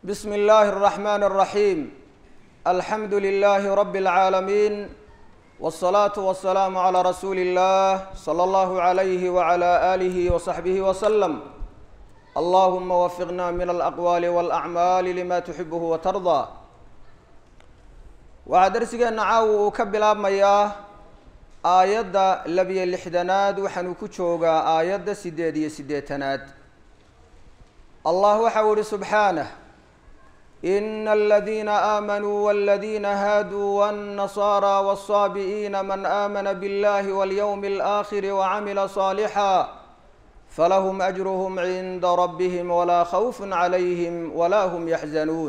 بسم الله الرحمن الرحيم الحمد لله رب العالمين والصلاة والسلام على رسول الله صلى الله عليه وعلى آله وصحبه وسلم اللهم وفقنا من الأقوال والأعمال لما تحبه وترضى waxaa darsigeena caawa uu ka bilaabmayaa aayadda labiyo lixdanaad waxaanu ku joogaa aayadda siddeed iyo siddeetanaad allah waxau ihi subxaanah ina aladiina aamanuu waladiina haaduu wاnnasaara wالsaabi'iina man aamana biاllahi walyowmi اlآakhiri wacamila صaalixا falahum ajruhm cinda rabbihim walaa khawf calayhim walaa hm yaxzanuun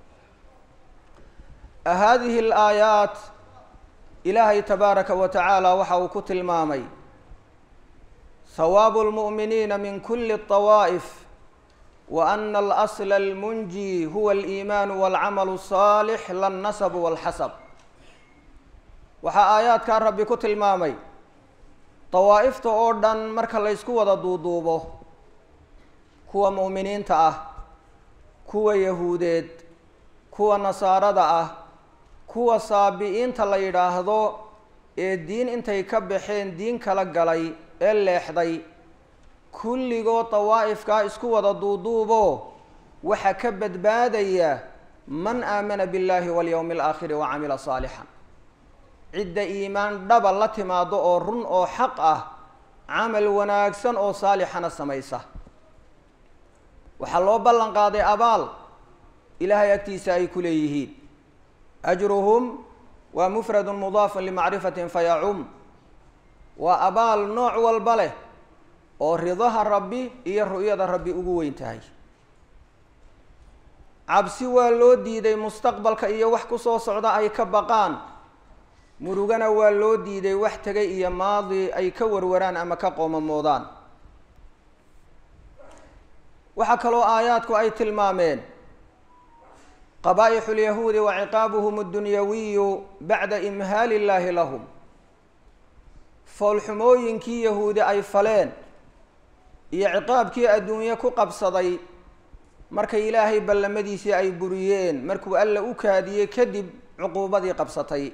hadihi alaayaat ilaahay tabaaraka wa tacaala waxa uu ku tilmaamay hawaabu lmu'miniina min kuli طawaa'if wa ana alasla almunji huwa aliimaanu walcamalu الsaalix lannasabu walxasab waxaa aayaadkaa rabbi ku tilmaamay dawaa'ifta oo dhan marka laysku wada duuduubo kuwa mu'miniinta ah kuwa yahuudeed kuwa nasaarada ah kuwa saabi'iinta la yidhaahdo ee diin intay ka baxeen diin kala galay ee leexday kulligood dawaa'ifkaa isku wada duuduubo waxaa ka badbaadaya man aamana biاllahi walyowmi alaakhiri wa camila saalixan cidda iimaan dhaba la timaado oo run oo xaq ah camal wanaagsan oo saalixana samaysa waxaa loo ballan qaaday abaal ilaahay agtiisa ay ku leeyihiin ajruhum waa mufradu mudaafun limacrifatin fayacum waa abaal nooc walba leh oo ridaha rabbi iyo ru'yada rabbi ugu weyn tahay cabsi waa loo diiday mustaqbalka iyo wax kusoo socda ay ka baqaan murugana waa loo diiday wax tegay iyo maadi ay ka warwaraan ama ka qoomamoodaan waxaa kaloo aayaadku ay tilmaameen qabaa'ixu lyahuudi wa ciqaabuhum addunyawiyu bacda imhaali illaahi lahum foolxumooyinkii yahuudi ay faleen iyo ciqaabkii adduunye ku qabsaday markay ilaahay ballamadiisii ay buriyeen markuu alla u kaadiyey kadib cuquubadii qabsatay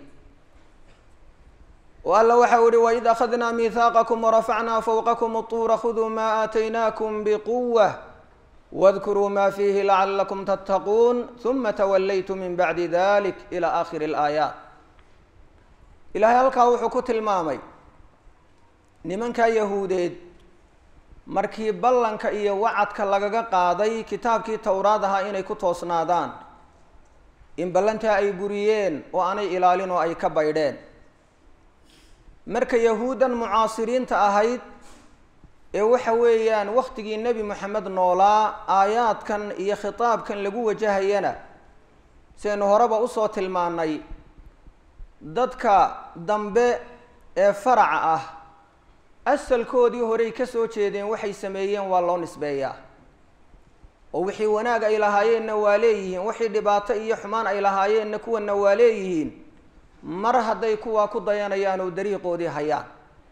oo alla waxau ihi waid akhadnaa miihaaqakum warafacnaa fowqakum اطuura khuduu maa aataynaakum bquwa wadkuruu ma fiihi lacalakum tattaquun huma tawallaytu min bacdi dalik ila aakhiri اlaayaat ilaahay halkaa wuxuu ku tilmaamay nimankaa yahuudeed markii ballanka iyo wacadka lagaga qaaday kitaabkii towraad ahaa inay ku toosnaadaan in ballantaa ay buriyeen oo aanay ilaalin oo ay ka baydheen marka yahuuddan mucaasiriinta ahayd ee waxa weeyaan waktigii nebi moxamed noolaa aayaadkan iyo khitaabkan lagu wajahayana siaynu horeba usoo tilmaanay dadka dambe ee faraca ah asalkoodii horey ka soo jeedeen waxay sameeyeen waa loo nisbeeyaa oo wixii wanaag ay lahaayeenna waa leeyihiin wixii dhibaato iyo xumaan ay lahaayeenna kuwana waa leeyihiin mar hadday kuwaa ku dayanayaan oo dariiqoodii hayaan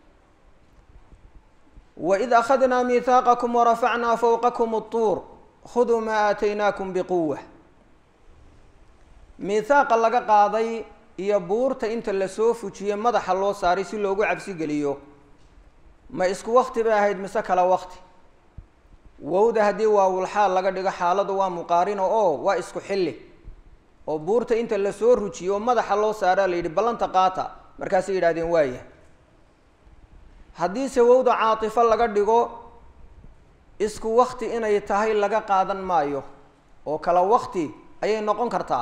waid akhadnaa miihaaqakum warafacnaa fowqakum اطuur khuduu maa aataynaakum biquwa miihaaqa laga qaaday iyo buurta inta lasoo fujiye madaxa loo saaray si loogu cabsi geliyo ma isku wakti bay ahayd mise kala wakti wowda haddii waawulxaal laga dhigo xaaladu waa muqaarino oo waa isku xilli oo buurta inta lasoo rujiyo oo madaxa loo saaraa la yidhi ballanta qaata markaasay yidhahdeen waaya haddiise wowda caatifo laga dhigo isku wakti inay tahay laga qaadan maayo oo kala wakti ayay noqon kartaa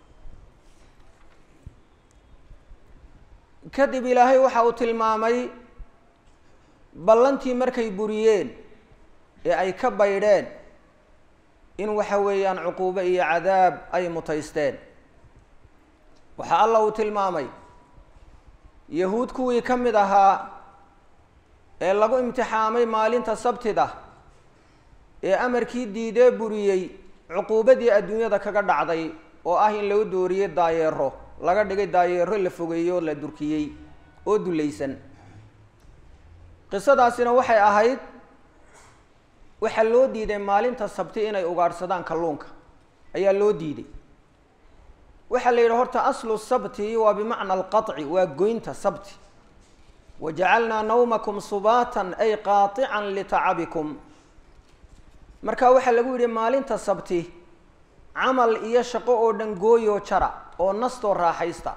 kadib ilaahay waxa uu tilmaamay ballantii markay buriyeen ee ay ka baydheen in waxa weeyaan cuquubo iyo cadaab ay mutaysteen waxaa alla uu tilmaamay yahuud kuwii ka mid ahaa ee lagu imtixaamay maalinta sabtida ee amarkii diidee buriyey cuquubadii adduunyada kaga dhacday oo ah in lagu dooriyey daayeero laga dhigay daayeero la fogeeyo oo la durkiyey oo dulaysan qisadaasina waxay ahayd waxaa loo diiday maalinta sabti inay ugaadhsadaan kalluunka ayaa loo diiday waxaa la yidhi horta aslu sabti waa bimacna alqaطci waa goynta sabti wajacalnaa nawmakum subaatan ay qaaican litacabikum marka waxaa lagu yidhi maalinta sabti camal iyo shaqo oo dhan gooyoo jara oo nastoo raaxaysta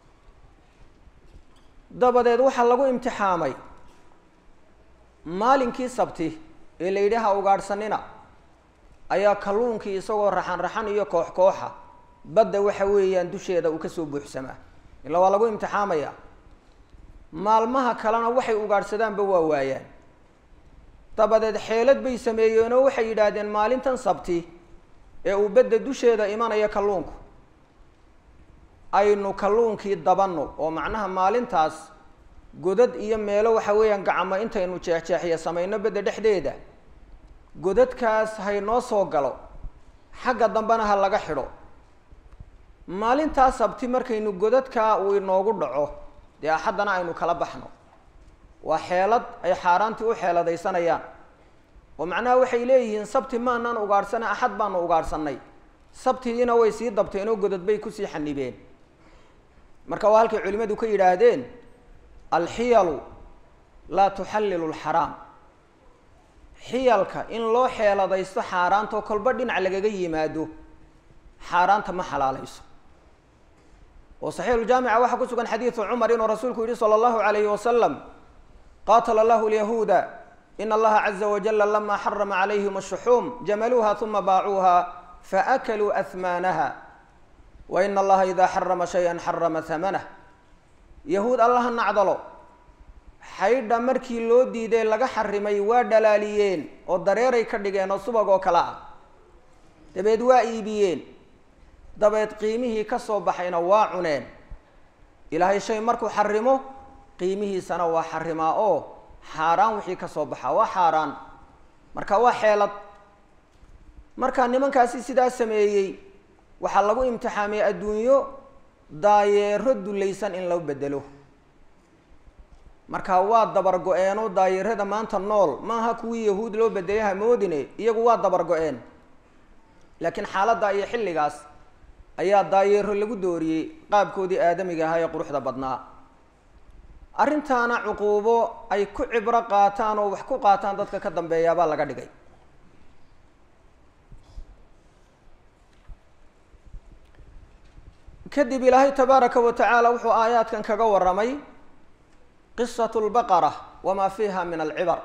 dabadeed waxaa lagu imtixaamay maalinkii sabti ee la yidhi ha ugaadhsanina ayaa kalluunkii isagoo raxan raxan iyo koox kooxa badda waxa weeyaan dusheeda uu kasoo buuxsamaa ila waa lagu imtixaamaya maalmaha kalena waxay ugaadhsadaanba waa waayaan dabadeed xeelad bay sameeyeenoo waxay yidhaahdeen maalintan sabti ee uu badda dusheeda imanaya kalluunku aynu kalluunkii dabanno oo macnaha maalintaas godad iyo meelo waxa weeyaan gacmo intaynu jeexjeexiya samayno bedda dhexdeeda godadkaas haynoo soo galo xagga dambena ha laga xidho maalintaa sabti markaynu godadkaa uu inoogu dhaco dee axaddana aynu kala baxno waa xeelad ay xaaraantii u xeeladaysanayaan oo macnaha waxay leeyihiin sabti maanaan ugaadhsana axad baanu ugaadhsanay sabtidiina way sii dabteen oo godad bay kusii xanibeen marka waa halkay culimadu ka yidhaahdeen alxiyalu laa tuxallilu lxaraam xiyalka in loo xeeladaysto xaaraantoo kolba dhinac lagaga yimaado xaaraanta ma xalaalayso oo saxiixuljaamica waxaa ku sugan xadiidu cumar inuu rasuulku yihi sala allahu alayhi wasalam qaatala allahu lyahuuda in allaha caza wajala lama xarama calayhim ashuxuum jamaluuha uma baacuuha faakaluu ahmaanaha wa ina allaha idaa xarama shayan xarama hamanah yahuud allaha nacdalo xaydha markii loo diiday laga xarimay waa dhalaaliyeen oo dareeray ka dhigeen oo subag oo kale ah dabeed waa iibiyeen dabeed qiimihii ka soo baxayna waa cuneen ilaahay shay markuu xarimo qiimihiisana waa xarimaa oo xaaraan wixii ka soo baxa waa xaaraan marka waa xeelad marka nimankaasi sidaa sameeyey waxaa lagu imtixaamay adduunyo daayeero dulaysan in loo bedelo marka waa dabar go-eeno daayeerada maanta nool maaha kuwii yahuud loo bedelay hamoodine iyagu waa dabar go-een laakiin xaaladda iyo xilligaas ayaa daayeero lagu dooriyey qaabkoodii aadamiga ahaa ee quruxda badnaa arrintaana cuquubo ay ku cibro qaataan oo wax ku qaataan dadka ka dambeeyaabaa laga dhigay kadib ilaahay tabaaraka wa tacaala wuxuu aayaadkan kaga warramay qisatu lbaqara wamaa fiiha min alcibar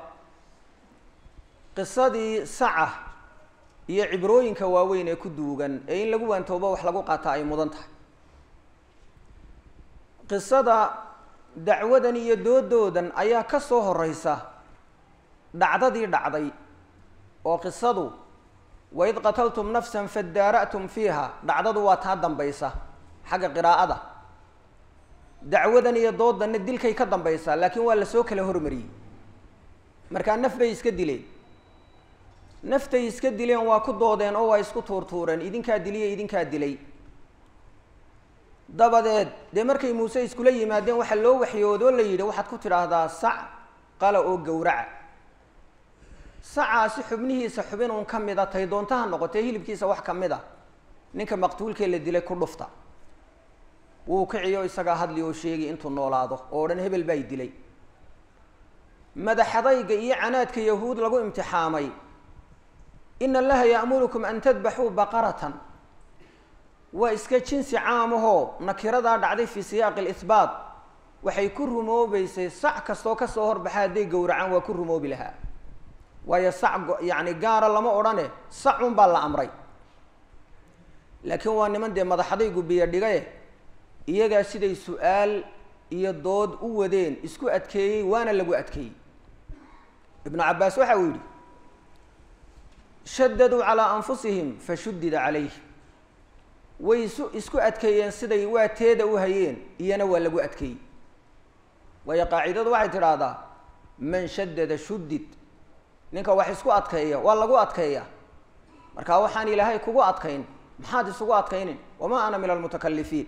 qisadii saca iyo cibrooyinka waaweyn ee ku duugan ee in lagu waantoobo wax lagu qaataa ay mudan tahay qisada dacwadan iyo doodoodan ayaa ka soo horeysa dhacdadii dhacday oo qisadu waid qataltum nafsan fadaara'tum fiiha dhacdadu waa taa dambaysa xagga qiraa'ada dacwadan iyo doodanna dilkay ka dambaysaa laakiin waa lasoo kala hormariyey markaa naf bay iska dileen naftay iska dileen waa ku doodeen oo waa isku tuurtuureen idinkaa diliya idinkaa dilay dabadeed dee markay muuse iskula yimaadeen waxaa loo waxyoodoo la yidhi waxaad ku tidhaahdaa sac qala oo gowraca sacaasi xubnihiisa xubin uun ka mid a tay doontaha noqotee hilibkiisa wax ka mid a ninka maqtuulkee la dilay ku dhufta wuu kiciyo isagaa hadli oo sheegi intuu noolaado oo dhan hebel baa dilay madaxadayga iyo canaadka yahuud lagu imtixaamay in allaha ya'murukum an tadbaxuu baqaratan waa iska jinsi caamahoo nakiradaa dhacday fii siyaaqi lihbaat waxay ku rumoobeysay sac kastoo kasoo horbaxa hadday gowracaan waa ku rumoobi lahaa waayo sac yacni gaara lama odhane sacun baa la amray laakiin waa niman dee madaxadaygu biyo dhigaye iyagaa siday su-aal iyo dood u wadeen isku adkeeyey waana lagu adkeeyey ibnu cabbaas waxa uu yidhi shadaduu calaa anfusihim fashudida calayh way isu isku adkeeyeen siday waa teeda u hayeen iyana waa lagu adkeeyey waayo qaacidadu waxay tidhaahdaa man shadada shudid ninka wax isku adkeeya waa lagu adkeeya marka waxaan ilaahay kugu adkayn maxaad isugu adkaynin wamaa ana min almutakalifiin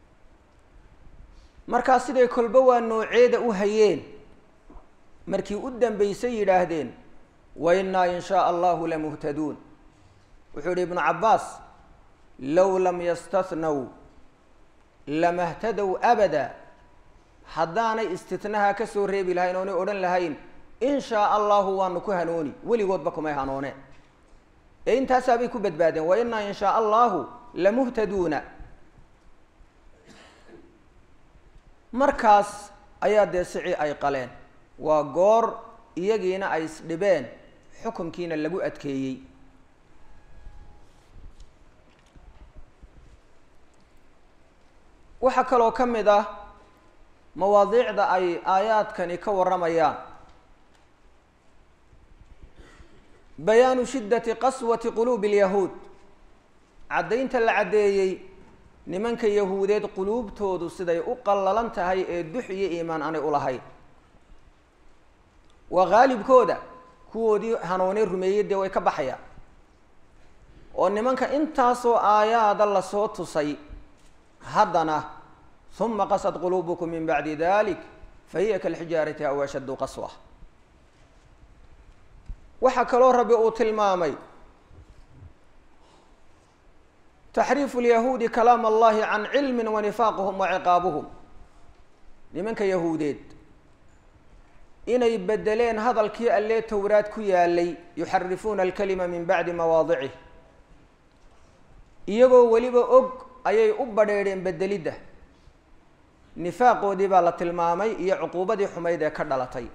markaa siday kolba waa nooceeda u hayeen markii u dambeysay yidhaahdeen wa innaa in shaa allahu lamuhtaduun wuxuu yihi ibnu cabbaas low lam yastathnow lamahtadow abada haddaanay istitnaha ka soo reebi lahayn oonay odhan lahayn in shaa allahu waanu ku hanooni weligoodba kumay hanooneen ee intaasaabay ku badbaadeen wa inaa in shaa allahu lamuhtaduuna markaas ayaa dee sici ay qaleen waa goor iyagiina ay isdhibeen xukunkiina lagu adkeeyey waxaa kaloo ka mid ah mawaadiicda ay aayaadkani ka warramayaan bayaanu shiddati qaswati quluubi alyahuud caddaynta la caddeeyey nimanka yahuudeed quluubtoodu siday u qallalan tahay ee dux iyo iimaan aanay u lahayn waa haalibkooda kuwoodii hanuunay rumeeyey dee way ka baxayaan oo nimanka intaasoo aayaada lasoo tusay haddana uma qasad quluubukum min bacdi dalik fahiya kalxijaarati aw ashaddu qaswa waxaa kaloo rabbi uu tilmaamay taxriifu lyahuudi kalaam allahi can cilmin wa nifaaquhum wa ciqaabuhum nimanka yahuudeed inay bedeleen hadalkii allee towraad ku yaalay yuxarifuuna alkalima min bacdi mawaadicih iyagoo weliba og ayay u badheedheen bedelidda nifaaqoodii baa la tilmaamay iyo cuquubadii xumayd ee ka dhalatay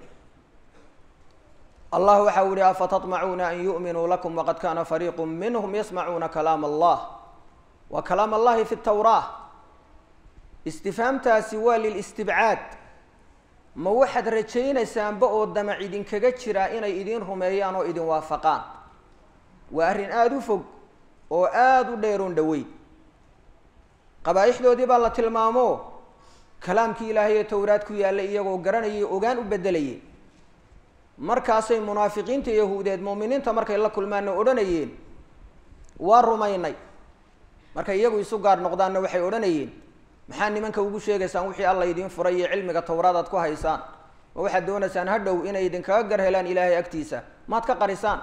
allah waxa u yihi afatatmacuuna an yu'minuu lakum waqad kana fariiqu minhum yasmacuuna kalaam allah wa kalaam allahi fi tawraa istifhaamtaasi waa lilistibcaad ma waxaad rajaynaysaanba oo damac idinkaga jiraa inay idin rumeeyaan oo idin waafaqaan waa arrin aada u fog oo aada u dheeroon dhaweyn qabaa-ixdoodii baa la tilmaamo kalaamkii ilaahay ee towraad ku yaallay iyagoo garanayay ogaan u bedelayeen markaasay munaafiqiinta yahuudeed muuminiinta markay la kulmaanna odhanayeen waa rumaynay markay iyagu isu gaar noqdaanna waxay odhanayeen maxaa nimanka ugu sheegaysaan wixii alla idiin furay iyo cilmiga towraad aad ku haysaan ma waxaad doonaysaan hadhow inay idinkaga gar helaan ilaahay agtiisa maad ka qarisaan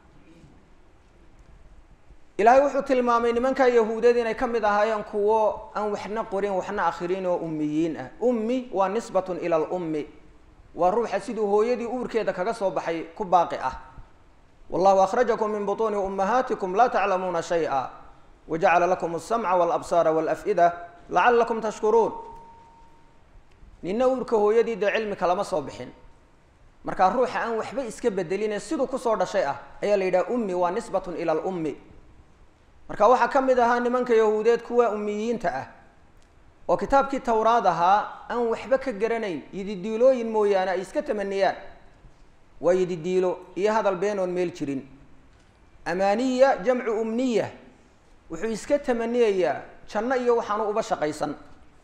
ilaahay wuxuu tilmaamay nimanka yahuudeed inay ka mid ahaayeen kuwo aan waxna qorin waxna akhriin oo ummiyiin ah ummi waa nisbatun ila lummi waa ruuxa siduu hooyadii uurkeeda kaga soo baxay ku baaqi ah wallahu akhrajakum min butuuni ummahaatikum laa taclamuuna shay-a wajacala lakum alsamca walabsaara walaf'ida lacalakum tashkuruun nina uurka hooyadii dee cilmi kalama soo bixin markaa ruuxa aan waxba iska bedeline siduu kusoo dhashay ah ayaa la yidhaha ummi waa nisbatun ila lummi marka waxaa ka mid ahaa nimanka yahuudeed kuwa ummiyiinta ah oo kitaabkii towraad ahaa aan waxba ka garanayn yididiilooyin mooyaane ay iska tamaniyaan waa yididiilo iyo hadal beenoon meel jirin amaaniya jamcu umniya wuxuu iska tamaniyayaa janno iyo waxaanu uba shaqaysan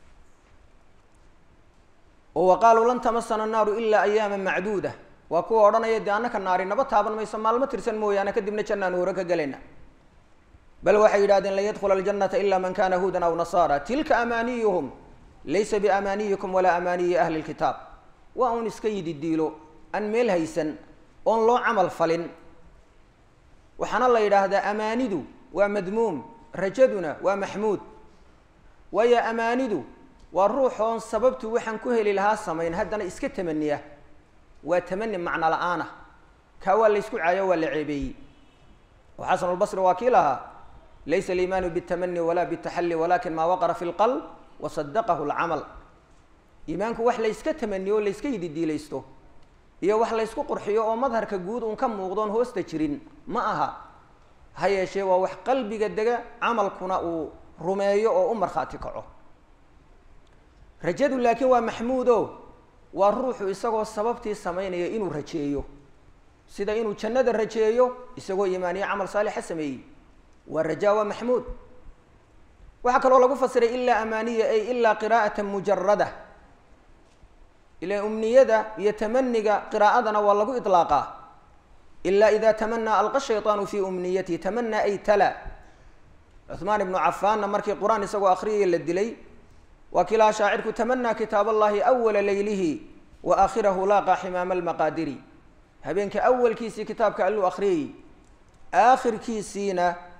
oo wa qaaluu lan tamasana annaaru ilaa ayaama macduuda waa kuwa odhanaya dee annaka naari naba taaban mayso maalmo tirsan mooyaane kadibna jannaanu hore ka gelayna bal waxay yidhahdeen lan yadkhula aljanata ila man kana huudan aw nasaara tilka amaaniyuhum laysa biamaaniyikum walaa amaaniyi ahli lkitaab waa un iska yidi diilo aan meel haysan oon loo camal falin waxaana la yidhaahdaa amaanidu waa madmuum rajaduna waa maxmuud waayo amaanidu waa ruux oon sababtu waxaan ku heli lahaa samayn haddana iska tamaniya waa tamani macno la-aan ah kaa waa la ysku caayo waa la ceebeeyey oo xasan albasri waa kii lahaa laysa aliimaanu bitamani walaa bitaxalli walakin maa waqara fi lqalb wasadaqahu lcamal iimaanku wax layska tamaniyo o layska yididiilaysto iyo wax laysku qurxiyo oo madharka guud uun ka muuqdoon hoosta jirin ma aha ha yeeshee waa wax qalbiga dega camalkuna uu rumeeyo oo u markhaati kaco rajadu laakiin waa maxmuudo waa ruuxu isagoo sababtii samaynaya inuu rajeeyo sida inuu jannada rajeeyo isagoo iimaaniyo camal saalixa sameeyey waa rajaa waa maxmuud waxaa kaloo lagu fasiray ilaa amaaniya ay ilaa qiraa'ata mujarada ila umniyada iyo tamaniga qiraa'adana waa lagu iطlaaqaa ila ida tamanaa alqa shayطaanu fi umniyatihi tamanaa ay tala cuثmaan ibnu cafaanna markii qur-aan isagoo akriyaya la dilay waa kii lahaa shaacirku tamanaa kitaab allahi awala leylihi wa aakhirahu laaqa ximaama almaqaadiri habeenka awalkiisii kitaabka alluu akriyayey aakhirkiisiina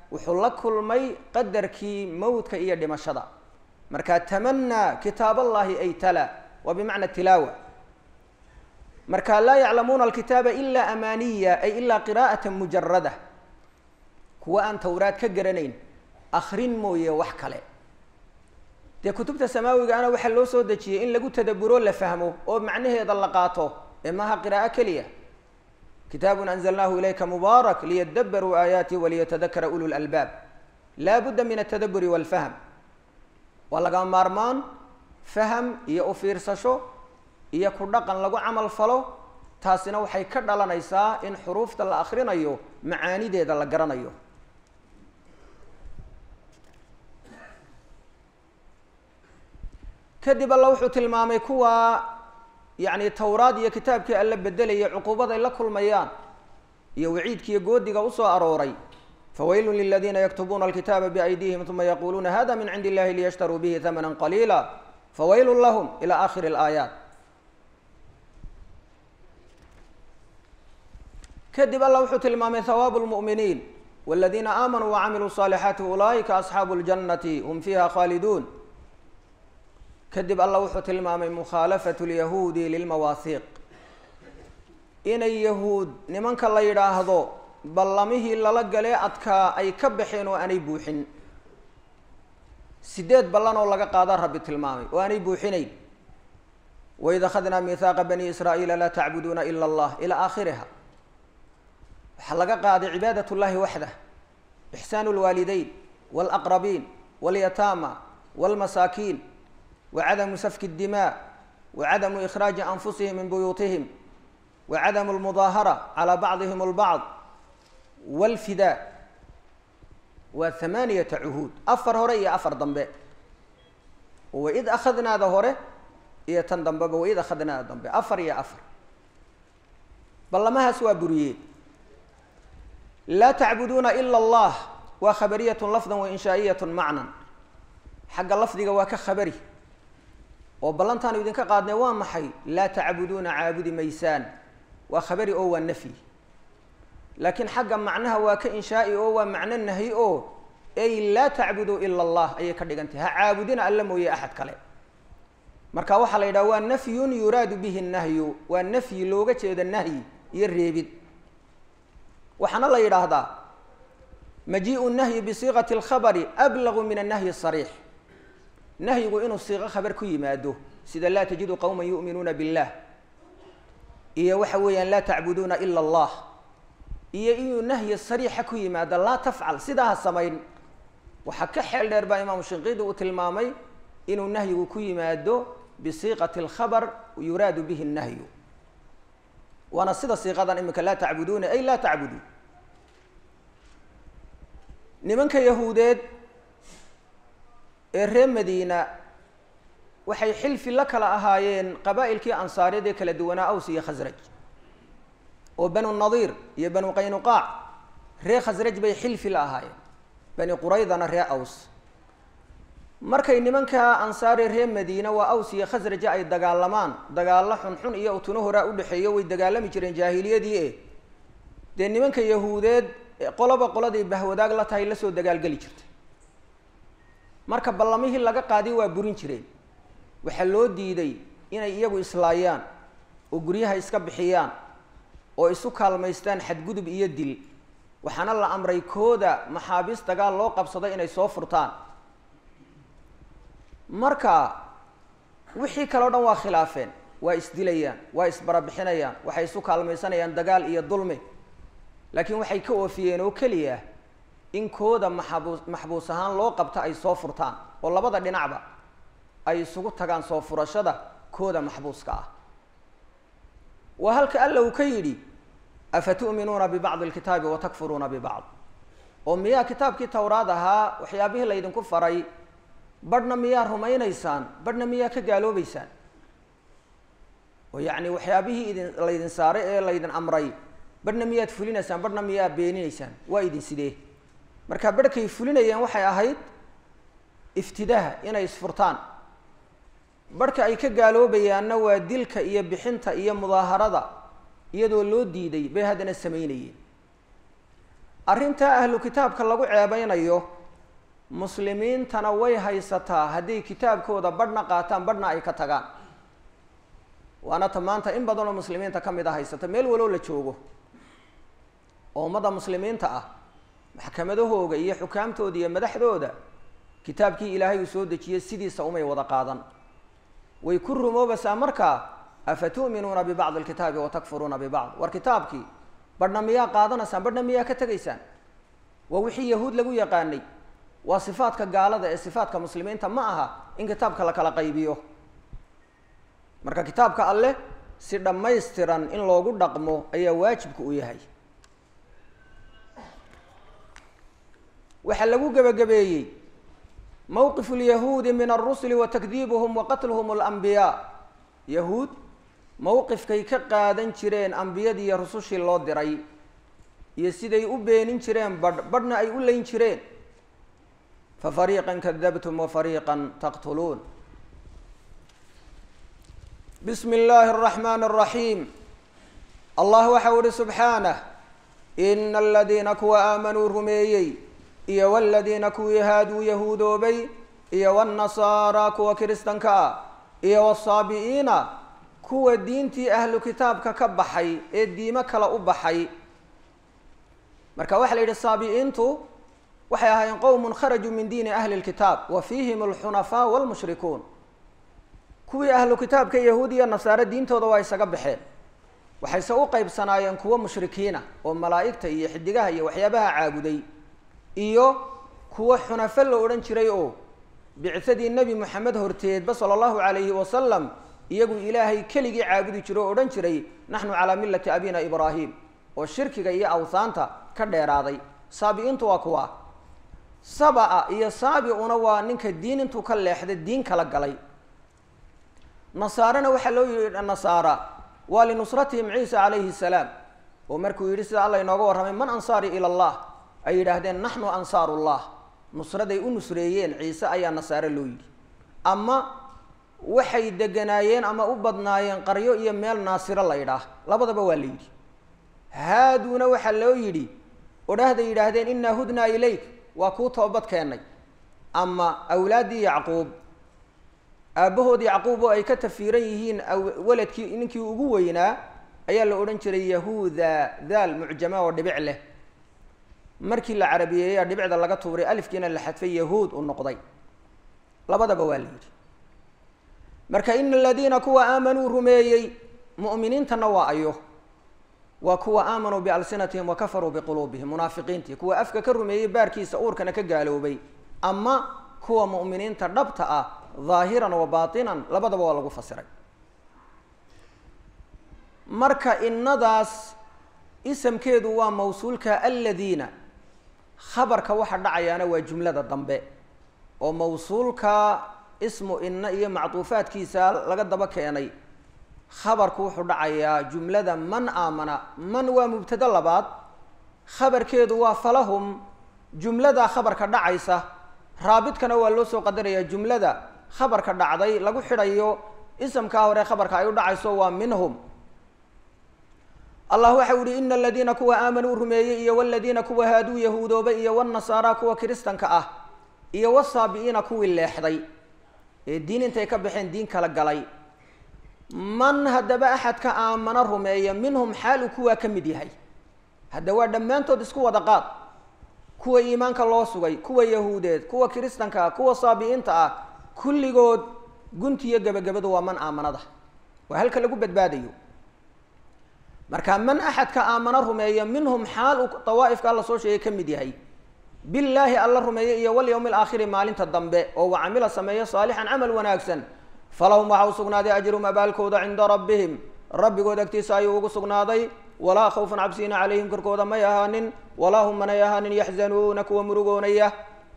wuxuu la kulmay qadarkii mowdka iyo dhimashada marka tamanaa kitaab allahi ay tala waa bimacna tilaawa marka laa yaclamuuna alkitaaba ilaa amaaniya ay ilaa qiraa'ata mujarada kuwa aan towraad ka garanayn akrin mooye wax kale dee kutubta samaawigaana waxaa loo soo dejiyey in lagu tadaburo la fahmo oo macnaheeda la qaato ee maaha qiraa'o keliya kitaabun anzalnaahu ilayka mubaarak liyadabaruu aayaati waliyatadakara ulu lalbaab laa budda min altadaburi walfahm waa laga maarmaan faham iyo u fiirsasho iyo ku dhaqan lagu camal falo taasina waxay ka dhalanaysaa in xuruufta la akrinayo macaanideeda la garanayo kadib alla wuxuu tilmaamay kuwa yacni towraad iyo kitaabkii alla bedelaya cuquubaday la kulmayaan iyo waciidkiiyo goodiga usoo arooray fawaylun liladiina yaktubuuna alkitaaba biaydihim uma yaquluuna hada min cindi illahi liyashtaruu bihi hamana qaliila fawaylun lahum ila akhiri alaayaat kadib alla wuxuu tilmaamay hawaabu lmu'miniin waladiina aamanuu wacamiluu صaalixaati ulaa'ika asxaabu اljannati hum fiiha khaaliduun kadib alla wuxuu tilmaamay mukhaalafatu lyahuudi lilmawaahiiq inay yahuud nimanka la yidhaahdo ballamihii lala galee adkaa ay ka baxeen oo aanay buuxin sideed ballan oo laga qaadaa rabbi tilmaamay oo aanay buuxinayn waid akhadnaa mihaaqa bani israa'iila laa tacbuduuna ila allah ilaa aakhiriha waxaa laga qaaday cibaadat llahi waxdah ixsaanu lwaalideyn walaqrabiin walyataama walmasaakiin wacadamu safki اdimaa wacadamu ikhraaji anfusihim min buyuutihim wacadamu lmudaahara calaa bacdihim اlbacd walfidaa waa hamaaniyata cuhuud afar hore iyo afar dambe waid akhadnaada hore iyo tan dambeba waid akhadnaada dambe afar iyo afar ballamahaas waa buriyeen laa tacbuduuna ila allah waa khabariyatun lafdan wa inshaa'iyatun macnan xagga lafdiga waa ka khabari oo ballantaanu idinka qaadnay waa maxay laa tacbuduuna caabudi maysaan waa khabari oo waa nafyi laakiin xagga macnaha waa ka inshaa'i oo waa macno nahyi oo ay laa tacbuduu ila allah ayay ka dhigantay ha caabudina alla mooye axad kale marka waxaa la yidhaha waa nafyun yuraadu bihi nahyu waa nafyi looga jeeda nahyi iyo reebid waxaana la yidhaahdaa majiiءu nahyi bisiiqati اlkhabari ablagu min annahyi الsariix nahyigu inuu siiqo khabar ku yimaado sida laa tajidu qowma yu'minuuna billah iyo waxa weeyaan laa tacbuduuna ila allah iyo inuu nahyi sariixa ku yimaado laa tafcal sidaa ha samayn waxaa ka xeel dheer baa imaamu shinqiidi uu tilmaamay inuu nahyigu ku yimaado bisiiqati اlkhabar yuraadu bihi الnahyu waana sida siiqadan imika laa tacbuduuna ay laa tacbudu nimanka yahuudeed ee reer madiina waxay xilfi la kala ahaayeen qabaa'ilkii ansaaryad ee kala duwanaa aws iyo khasraj oo banu nadiir iyo banu qaynuqaac reer khasraj bay xilfi la ahaayeen bani quraydana reer aws markay nimanka ansaari reer madiina waa aws iyo khasraja ay dagaalamaan dagaallo xunxun iyo utuno horaa udhexeeyo way dagaalami jireen jaahiliyadii e dee nimanka yahuudeed qoloba qoladii bahwadaag la tahay lasoo dagaalgeli jirtay marka ballamihii laga qaadiy waa burin jireen waxaa loo diiday inay iyagu islaayaan oo guryaha iska bixiyaan oo isu kaalmaystaan xadgudub iyo dil waxaana la amray kooda maxaabiis dagaal loo qabsaday inay soo furtaan marka wixii kale o dhan waa khilaafeen waa isdilayaan waa isbarabixinayaan waxay isu kaalmaysanayaan dagaal iyo dulmi laakiin waxay ka oofiyeen oo keliya in kooda maxabuus maxbuus ahaan loo qabta ay soo furtaan oo labada dhinacba ay isugu tagaan soo furashada kooda maxbuuska ah waa halka alla uu ka yidhi afa tu'minuuna bibacdi alkitaabi wa takfuruuna bibacd oo miyaa kitaabkii towraad ahaa waxyaabihii laydinku faray badhna miyaa rumaynaysaan badhna miyaa ka gaaloobeysaan oo yacni waxyaabihii idin laydin saaray ee laydin amray badhna miyaad fulinaysaan badhna miyaa beeninaysaan waa idin sidee marka badhkay fulinayeen waxay ahayd iftidaaha inay isfurtaan badhka ay ka gaaloobayaanna waa dilka iyo bixinta iyo mudaaharada iyadoo loo diiday bay haddana samaynayeen arrintaa ahlu kitaabka lagu ceebeynayo muslimiintana way haysataa hadday kitaabkooda badhna qaataan badhna ay ka tagaan waana ta maanta in badan oo muslimiinta ka mid a haysata meel waloo la joogo oo ummadda muslimiinta ah maxkamadahooga iyo xukaamtooda iyo madaxdooda kitaabkii ilaahay uu soo dejiyey sidiisa umay wada qaadan way ku rumoobaysaa markaa afa tu'minuuna bibacdi alkitaabi wa takfuruuna bibacd war kitaabkii badhna miyaa qaadanaysaan badhna miyaa ka tegaysaan waa wixii yahuud lagu yaqaanay waa sifaadka gaalada ee sifaadka muslimiinta ma aha in kitaabka la kala qaybiyo marka kitaabka alleh si dhammaystiran in loogu dhaqmo ayaa waajibka u yahay waxaa lagu gebagabeeyey mowqifu lyahuudi min alrusuli wa takdiibuhum wa qatluhum alambiyaa yahuud mowqifkay ka qaadan jireen ambiyadii iyo rusushii loo diray iyo siday u beenin jireen badh badhna ay u leyn jireen fa fariiqan kadabtum wa fariiqan taqtuluun bismi illaahi araxmaani araxiim allah waxa u ihi subxaanah ina aladiina kuwa aamanuu rumeeyey iyo waladiina kuwii haaduu yahuudoobay iyo wاnnasaara kuwa kiristanka ah iyo wsaabi'iina kuwa diintii ahlu kitaabka ka baxay ee diimo kale u baxay marka waxaa la yidhi saabi'iintu waxay ahaayeen qowmun kharajuu min diini ahli lkitaab wa fiihim alxunafaa wاlmushrikuun kuwii ahlu kitaabka yahuud iyo nasaare diintooda waa isaga baxeen waxayse u qeybsanaayeen kuwo mushrikiina oo malaa'igta iyo xidigaha iyo waxyaabaha caabuday iyo kuwo xunafo la odhan jiray oo bicsadii nebi moxamed horteedba sala allahu calayhi wasalam iyagu ilaahay keligii caabudi jiro oo odhan jiray naxnu calaa millati abina ibraahim oo shirkiga iyo awsaanta ka dheeraaday saabi-intu waa kuwa saba-a iyo saabi-una waa ninka diin intuu ka leexday diin kala galay nasaarena waxaa loo yihi nasaara waa linusratihim ciisa calayhi salaam oo markuu yidhi sida alla inooga warramay man ansaari ila allah ay yidhaahdeen naxnu ansaarullah nusraday u nusreeyeen ciise ayaa nasaare loo yidhi ama waxay deganaayeen ama u badnaayeen qaryo iyo meel naasiro la yidhaah labadaba waa la yidhi haaduuna waxaa loo yidhi odhahday yidhaahdeen innaa hudnaa ilayk waa kuu toobad keennay ama awlaaddii yacquub aabbahood yacquub oo ay ka tafiiran yihiin waladkii ninkii ugu weynaa ayaa la odhan jiray yahuuda daal mucjama oo dhibic leh markii la carabiyeeyaa dhibicda laga tuuray alifkiina la xadfay yahuud u noqday labadaba waa la yidhi marka ina aladiina kuwa aamanuu rumeeyey mu'miniintana waa ayo waa kuwa aamanuu bialsinatihim wa kafaruu biquluubihim munaafiqiintii kuwa afka ka rumeeyey baarkiisa uurkana ka gaaloobay ama kuwa mu'miniinta dhabta ah dhaahiran wa baatinan labadaba waa lagu fasiray marka innadaas isamkeedu waa mawsuulka aladiina khabarka waxa dhacayaana waa jumlada dambe oo mawsuulka ismu inna iyo macduufaadkiisa laga daba keenay khabarku wuxuu dhacayaa jumlada man aamana man waa mubtado labaad khabarkeedu waa falahum jumlada khabarka dhacaysa raabidkana waa loo soo qadarayaa jumlada khabarka dhacday lagu xidhayo isamkaa hore khabarka ay u dhacayso waa minhum allah waxa u yihi ina aladiina kuwa aamanuu rumeeyey iyo waladiina kuwa haaduu yahuudoobay iyo wnasaara kuwa kiristanka ah iyo wasaabi-iina kuwii leexday ee diin intay ka baxeen diin kala galay man haddaba axadka aamano rumeeya minhum xaal uu kuwaa ka mid yahay hadda waa dhammaantood isku wada qaad kuwa iimaanka loo sugay kuwa yahuudeed kuwa kiristanka ah kuwa saabi-iinta ah kulligood guntiyo gebagabadu waa man aamanada waa halka lagu badbaadayo marka man axadka aamano rumeeya minhum xaal uu dawaa'ifka alla soo sheegay ka mid yahay billaahi alla rumeeya iyo walyawmi alaakhiri maalinta dambe oo wa camila sameeya saalixan camal wanaagsan falahum waxa u sugnaaday ajrum abaalkooda cinda rabbihim rabbigood agtiisa ayuu ugu sugnaaday walaa khawfan cabsiina calayhim korkooda may ahaanin walaa hum manay ahaanin yaxzanuuna kuwa murugoonaya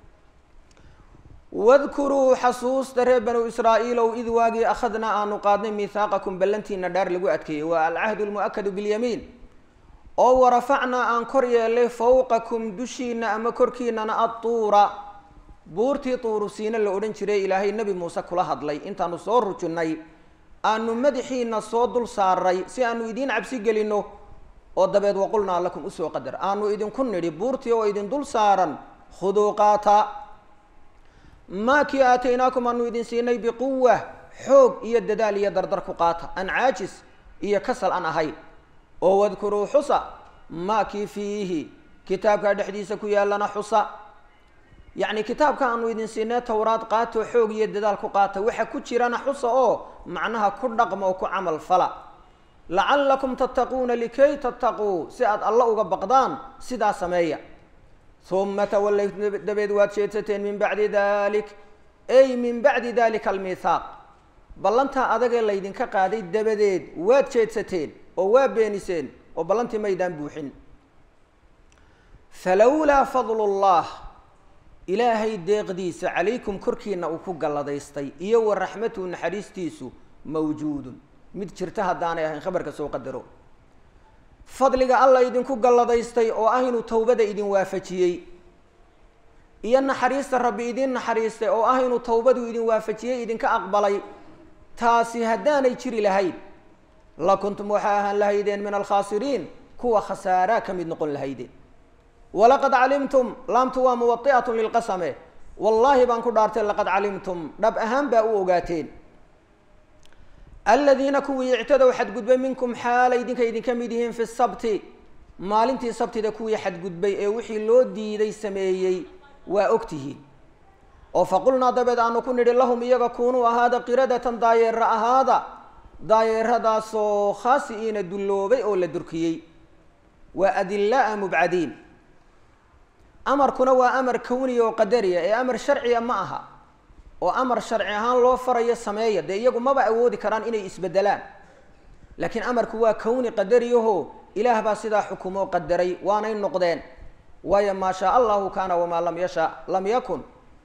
wadkuruu xasuusta reer banuu israa'iilow id waagii akhadnaa aanu qaadnay mihaaqakum ballantiina dhaar lagu adkeeyey waa alcahdu lmu'akadu bilyamiin oo warafacnaa aan kor yeelay fawqakum dushiina ama korkiinana adtuura buurtii tuurusiina la odhan jiray ilaahay nebi muuse kula hadlay intaanu soo rujinnay aanu madaxiina soo dul saaray si aanu idiin cabsi gelinno oo dabeed waqulnaa lakum usoo qadar aanu idinku nidhi buurtii oo idin dul saaran khuduu qaata maa kii aataynaakum aanu idin siinay biquwa xoog iyo dadaal iyo dardar ku qaata aan caajis iyo kasal aan ahayn oo wadkuruu xusa maa kii fiihi kitaabkaa dhexdiisa ku yaallana xusa yacni kitaabka aanu idin siinay towraad qaato xoog iyo dadaal ku qaata waxa ku jirana xusa oo macnaha ku dhaqma oo ku camal fala lacallakum tattaquuna likay tattaquu si aad alla uga baqdaan sidaa sameeya uma tawallaytu dabeed waad jeedsateen min bacdi dalik ay min bacdi dalika almithaaq ballantaa adagee laydinka qaaday dabadeed waad jeedsateen oo waa beeniseen oo ballantii maydaan buuxin falowlaa fadlu llah ilaahay deeqdiisa calaykum korkiina uu ku galladaystay iyo wa raxmatuhu naxariistiisu mawjuudun mid jirta haddaanay ahayn khabarka soo qadaro fadliga alla idinku galladaystay oo ah inuu towbada idin waafajiyey iyo naxariista rabbi idin naxariistay oo ah inuu towbadu idin waafajiyey idinka aqbalay taasi haddaanay jiri lahayn la kuntum waxaa ahaan lahaydeen min alkhaasiriin kuwa khasaaraa ka mid noqon lahaydeen walaqad calimtum laamtu waa muwai'atun lilqasame wallaahi baan ku dhaartay laqad calimtum dhab ahaan baa u ogaateen aladiina kuwii ictadow xadgudbay minkum xaalay idinka idinka mid yihiin fi sabti maalintii sabtida kuwii xadgudbay ee wixii loo diiday sameeyey waa ogtihiin oo faqulnaa dabeed aanu ku nidhi lahum iyaga kunuu ahaada qiradatan daayeera ahaada daayeeradaasoo khaasi'iina dulloobay oo la durkiyey waa adillaa mubcadiin amarkuna waa amar kawniya oo qadariya ee amar sharciya ma aha oo amar sharci ahaan loo farayo sameeya dee iyagu maba awoodi karaan inay isbedelaan laakiin amarku waa kawni qadariyaho ilaah baa sidaa xukumoo qadaray waanay noqdeen waayo maa shaa allahu kaana wamaa lam yasha lam yakun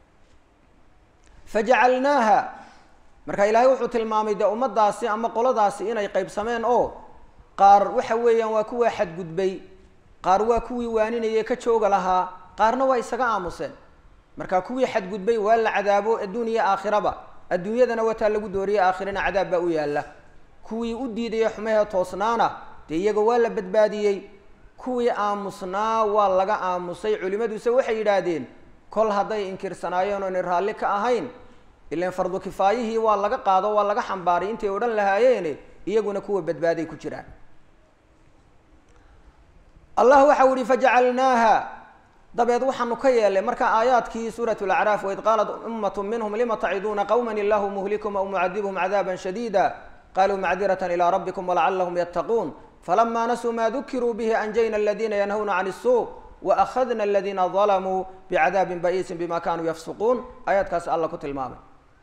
fajacalnaaha marka ilaahay wuxuu tilmaamay dee ummadaasi ama qoladaasi inay qaybsameen oo qaar waxa weeyaan waa kuwaa xadgudbay qaar waa kuwii waaninayay ka jooga lahaa qaarna waa isaga aamuseen marka kuwii xadgudbay waa la cadaabo adduun iyo aakhiraba adduunyadana wataa lagu dooriyey aakhirana cadaab baa u yaalla kuwii u diidaya xumahee toosnaana dee iyaga waa la badbaadiyey kuwii aamusnaa waa laga aamusay culimaduse waxay yidhaahdeen kol hadday inkirsanaayeen oonay raalli ka ahayn ilan fardu kifaayihii waa laga qaado waa laga xambaaray intay odhan lahaayeene iyaguna kuwa badbaaday ku jiraan allah waxau yihi fajacalnaaha dabeed waxaanu ka yeelay marka aayaadkii suurat lacraaf waid qaalat ummatu minhum lima taciduuna qawma illahu muhlikum aw mucadibhum cadaaba shadiida qaluu macdirata ilى rabbikum walacalahum yattaquun falama nasuu ma dukiruu bihi anjayna aladina yanhawna can الsuu waأkhadna aladina dalamuu bicadaabin ba'iisin bima kanuu yafsuquun aayaadkaasi alla ku tilmaamay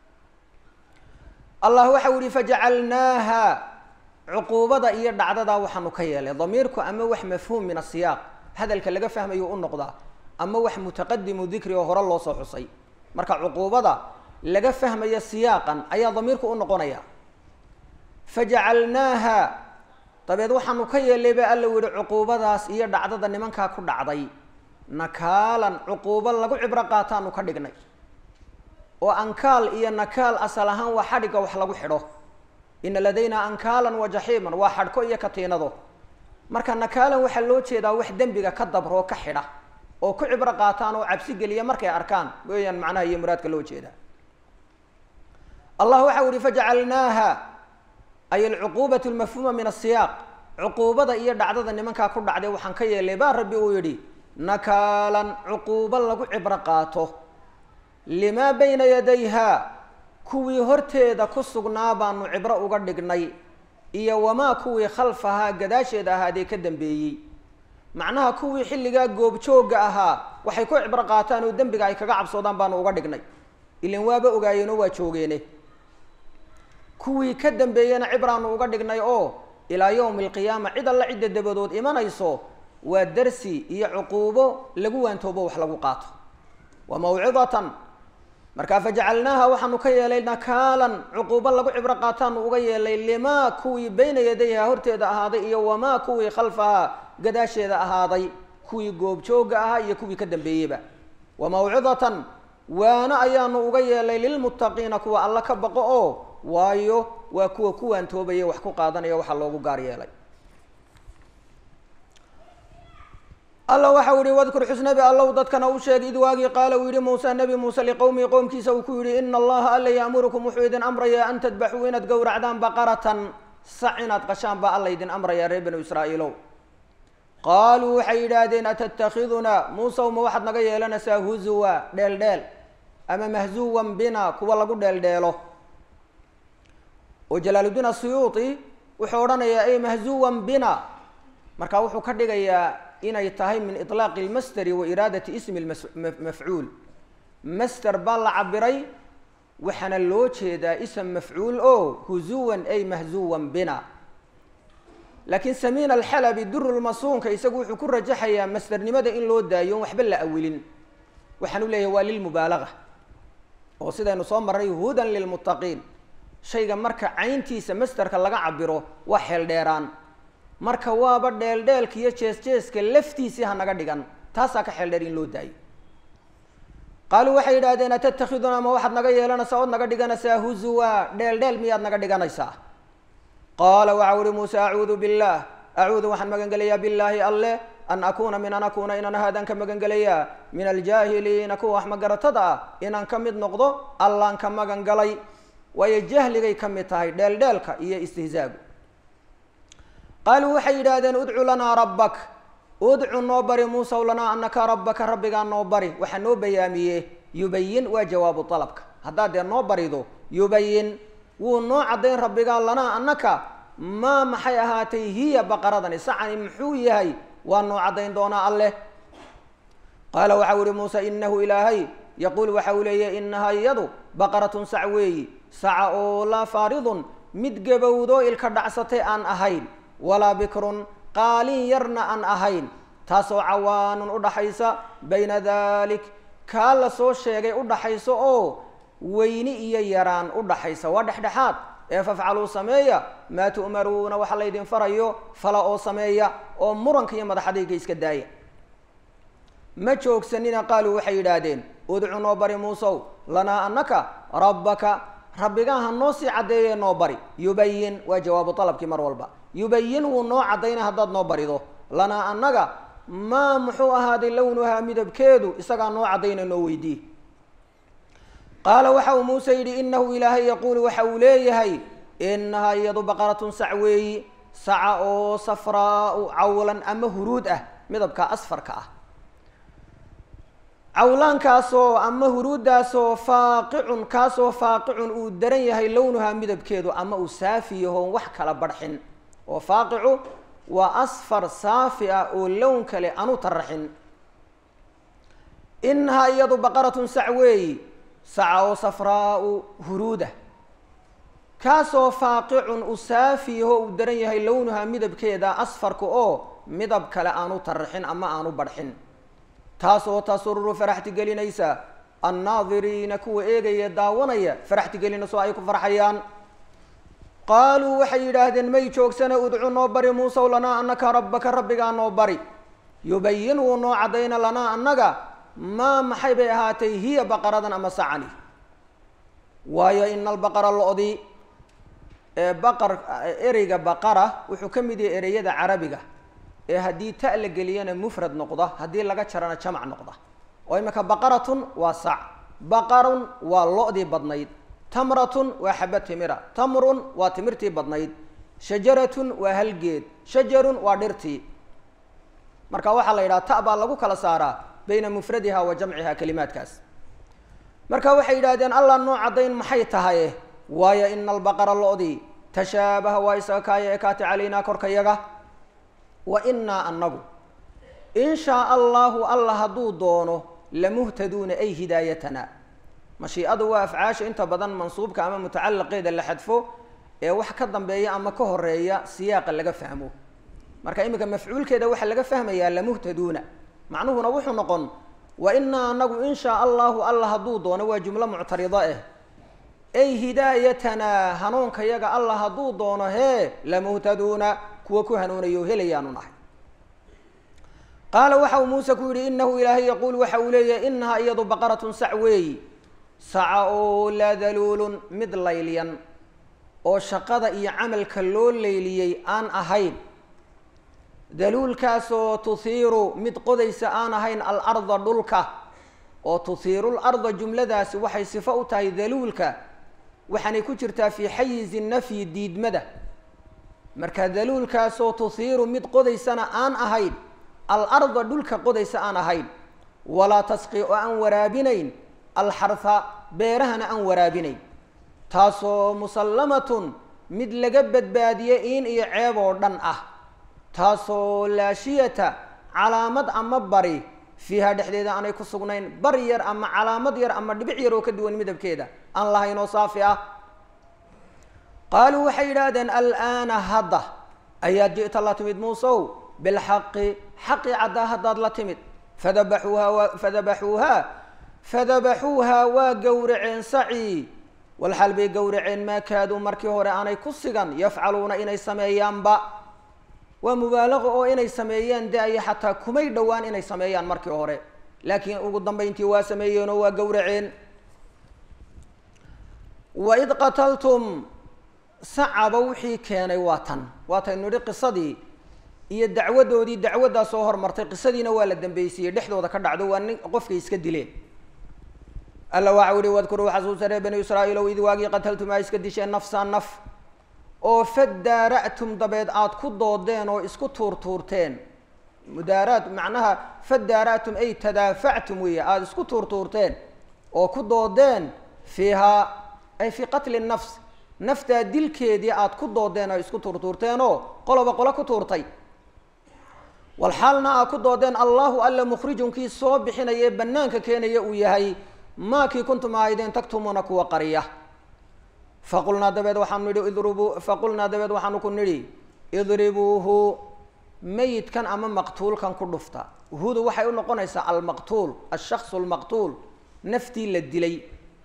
allah waxau yihi fajacalnaaha cuquubada iyo dhacdadaa waxaanu ka yeelay damiirku ama wax mafhuum min asiyaaq hadalka laga fahmayo u noqdaa ama wax mutaqadimu dikri oo hore loo soo xusay marka cuquubada laga fahmayo siyaaqan ayaa damiirku u noqonaya fajacalnaaha dabeed waxaanu ka yeelay ba alla yihi cuquubadaas iyo dhacdada nimankaa ku dhacday nakaalan cuquubo lagu cibro qaataanu ka dhignay oo ankaal iyo nakaal asal ahaan waa xadhigga wax lagu xidho ina ladayna ankaalan wa jaxiiman waa xadhko iyo katiinado marka nakaalan waxaa loo jeedaa wax dembiga ka dabroo ka xidha oo ku cibro qaataan oo cabsi geliya markay arkaan weeyaan macnaha iyo muraadka loo jeedaa allah waxau yihi fajacalnaaha ay alcuquubat lmafhuuma min asiyaaq cuquubada iyo dhacdada nimankaa ku dhacday waxaan ka yeelay baa rabbi uu yidhi nakaalan cuquubo lagu cibro qaato limaa bayna yadayha kuwii horteeda ku sugnaa baanu cibro uga dhignay iyo wamaa kuwii khalfahaa gadaasheeda ahaadee ka dambeeyey macnaha kuwii xilligaa goobjoogga ahaa waxay ku cibro qaataan oo dembiga ay kaga cabsoodaan baanu uga dhignay ilan waaba ogaayeenoo waa joogeene kuwii ka dambeeyena cibraanu uga dhignay oo ilaa yowmi alqiyaama cid alla cidda dabadood imanayso waa darsi iyo cuquubo lagu waantoobo wax lagu qaato wa mawcidatan markaa fajacalnaaha waxaanu ka yeelay nakaalan cuquubo lagu cibro qaataanu uga yeelay limaa kuwii bayna yadayha horteeda ahaaday iyo wamaa kuwii khalfahaa gadaasheeda ahaaday kuwii goobjoogga ahaa iyo kuwii ka dambeeyeyba wa mawcidatan waana ayaanu uga yeelay lilmuttaqiina kuwa alla ka baqo oo waayo waa kuwa ku waantoobaya wax ku qaadanaya waxaa loogu gaar yeelay alla waxau yihi wadkur xusnabi allow dadkana u sheeg id waagii qaala uu yihi muuse nebi muuse liqowmihi qowmkiisa uu ku yidhi ina allaha alla ya'murukum wuxuu idin amrayaa an tadbaxuu inaad gowracdaan baqaratan sac inaad qashaan baa alla idin amrayaa reer banu israa'iilow qaaluu waxay yidhaahdeen atattakhidunaa muusew ma waxaad naga yeelanaysaa huzuwa dheeldheel ama mahzuwan bina kuwa lagu dheeldheelo oo jalaaludiin asuyuuti wuxuu odhanayaa ay mahzuwan bina marka wuxuu ka dhigayaa inay tahay min iطlaaqi اlmasteri wa iraadati ismi mafcuul master baa la cabiray waxaana loo jeedaa ism mafcuul o huzuwan ay mahzuwan bina laakiin samiin alxalabi durulmasuunka isagu wuxuu ku rajaxayaa masternimada in loo daayo on waxba la awilin waxaan u leeyahay waa lilmubaalaga oo sidaynu soo marray hudan lilmuttaqiin shayga marka cayntiisa masterka laga cabiro waa xeel dheeraan marka waaba dheeldheelka iyo jees-jeeska laftiisii hanaga dhigan taasaa ka xeel dheer in loo daayo qaaluu waxay yidhahdeen atattakhidunaa ma waxaad naga yeelanaysaa ood naga dhiganaysaa huzuwa dheeldheel miyaad naga dhiganaysaa qaala waxau uhi muuse acuudu billaah acuudu waxaan magan gelayaa billaahi alleh an akuuna min an akuuna inaan ahaadaan ka magan gelayaa min aljaahiliina kuwa wax magaratada ah inaan ka mid noqdo allaan ka magan galay waayo jahligay ka mid tahay dheeldheelka iyo istihzaagu qaaluu waxay yidhaahdeen udcu lanaa rabbak udcu noo bari muusaw lanaa anaka rabbaka rabbigaa noo bari waxaa noo bayaamiye yubayin waa jawaabu dalabka haddaad dee noo barido yubayin wuu noo caddayn rabbigaa lanaa annaka maa maxay ahaatay hiya baqaradani sacani muxuu yahay waa noo caddayn doonaa alleh qaala waxau ihi muuse inahu ilaahay yaquul waxa uu leeyahy inahaa iyadu baqaratun sac weeyi saca oo laa faaridun mid gabowdo ilka dhacsatay aan ahayn walaa bikrun qaalin yarna aan ahayn taasoo cawaanun udhaxaysa bayna dalik kaa la soo sheegay udhaxayso oo weyni iyo yaraan udhaxaysa waa dhexdhexaad ee fafcaluu sameeya maa tu'maruuna waxa laydin farayo fala oo sameeya oo muranka iyo madaxadayga iska daaya ma joogsanina qaaluu waxay yidhaahdeen udcu noo bari muusow lanaa annaka rabbaka rabbigaha noo sii caddeeye noo bari yubayin waa jawaabu dalabkii mar walba yubayin wuu noo caddayna haddaad noo barido lanaa annaga maa muxuu ahaaday lownuhaa midabkeedu isagaa noo caddayna noo weydii qaala waxa uu muuse yidhi inahu ilaahay yaquulu waxa uu leeyahay inahaa iyadu baqaratun sac weeyi saca oo safraau cawlan ama huruud ah midabka asfarka ah cawlaankaasoo ama huruuddaasoo faaqicun kaasoo faaqicun uu daran yahay lownuhaa midabkeedu ama uu saafi yahoon wax kala barxin oo faaqicu waa asfar saafi ah oo lown kale anu taraxin inahaa iyadu baqaratun sac weeyi saca oo safraau huruudah kaasoo faaqicun uu saafi yaho uu daran yahay lownuhaa midabkeeda asfarka oo midab kale aanu taraxin ama aanu barxin taasoo tasururu faraxti gelinaysa annaadiriina kuwa eegaya daawanaya faraxti gelinayso ay ku farxayaan qaaluu waxay yidhaahdeen may joogsana udcu noo bari muusaw lanaa annaka rabbaka rabbigaa noo bari yubayin wuu noo caddayna lanaa annaga maa maxay bay ahaatay hiya baqaradan ama sacani waayo ina albaqara lo-di ee baqar ereyga baqara wuxuu ka mid yahay ereyada carabiga ee haddii ta la geliyana mufrad noqda haddii laga jarana jamac noqda oo imika baqaratun waa sac baqarun waa lo-dii badnayd tamratun waa xaba timira tamrun waa timirtii badnayd shajaratun waa halgeed shajarun waa dhirtii marka waxaa la yidhaha ta baa lagu kala saaraa bayna mufradiha wa jamciha kelimaadkaas marka waxay yidhahdeen allah noo caddayn maxay tahay waayo ina albaqara lo-dii tashaabaha waa isaga kaaya ekaati calaynaa korkayaga wa inaa annagu in shaa allahu allah hadduu doono lamuhtaduuna ay hidaayatana mashiicadu waa afcaasha inta badan mansuubka ama mutacalaqeeda la xadfo ee wax ka dambeeya ama ka horeeya siyaaqa laga fahmo marka iminka mafcuulkeeda waxaa laga fahmayaa lamuhtaduuna macnuhuna wuxuu noqon wa inaa anagu in shaa allahu allah hadduu doono waa jumlo muctarida ah ay hidaayatanaa hanuunka yaga allah hadduu doono hee lamuhtaduuna kuwa ku hanuunayo helayaanu nahay qaala waxa uu muuse ku yidhi inahu ilaahay yaquul waxa uu leeyahay inahaa iyadu baqaratun sac weeyi saca oo laa daluulun mid layliyan oo shaqada iyo camalka loo leyliyey aan ahayn daluulkaasoo tuhiiru mid qodaysa aan ahayn alarda dhulka oo tuhiiru larda jumladaasi waxay sifo u tahay daluulka waxaanay ku jirtaa fii xayizi nafyi diidmada marka daluulkaasoo tuhiiru mid qodaysana aan ahayn alarda dhulka qodaysa aan ahayn walaa tasqi oo aan waraabinayn alxarha beerahana aan waraabinayn taasoo musallamatun mid laga badbaadiye in iyo ceeb oo dhan ah taasoo laashiyata calaamad ama bari fiiha dhexdeeda aanay ku sugnayn bari yar ama calaamad yar ama dhibic yar oo ka duwan midabkeeda aan lahayn oo saafi ah qaaluu waxay yidhaahdeen alaana hadda ayaad ji'ta la timid muusow bilxaqi xaqi caddaa haddaad la timid fadabaxuuha fadabaxuuha fadabaxuuha waa gowraceen sacii walxaal bay gowraceen maa kaaduu markii hore aanay ku sigan yafcaluuna inay sameeyaanba waa mubaalaqo oo inay sameeyeen de-aya xataa kumay dhowaan inay sameeyaan markii hore laakiin ugu dambayntii waa sameeyeen oo waa gowraceen waid qataltum sacaba wixii keenay waa tan waataynu nidhi qisadii iyo dacwadoodii dacwaddaa soo hormartay qisadiina waa la dambaysiiyey dhexdooda ka dhacdo waa nin qofkay iska dileen alla waxa uhi wadkuruu xasuusa reer bani israa'iil ow id waagii qataltum aa iska disheen nafsa naf oo fadaara'tum dabeed aada ku doodeen oo isku tuurtuurteen mudaaraat macnaha fadaara'tum ay tadaafactum weeye aada isku tuurtuurteen oo ku doodeen fiihaa ay fii qatli nafs naftaa dilkeedii aada ku doodeen oo isku tuurtuurteenoo qoloba qolo ku tuurtay walxaalna aad ku doodeen allahu alla mukhrijun kii soo bixinaya ee bannaanka keenaya uu yahay maakii kuntum ahaydeen taktumuuna kuwa qariya faqulnaa dabeed waxaanu nidhi idribuu faqulnaa dabeed waxaanu ku nidhi idribuuhu meyidkan ama maqtuulkan ku dhufta hudu waxay u noqonaysaa almaqtuul alshaksu almaqtuul naftii la dilay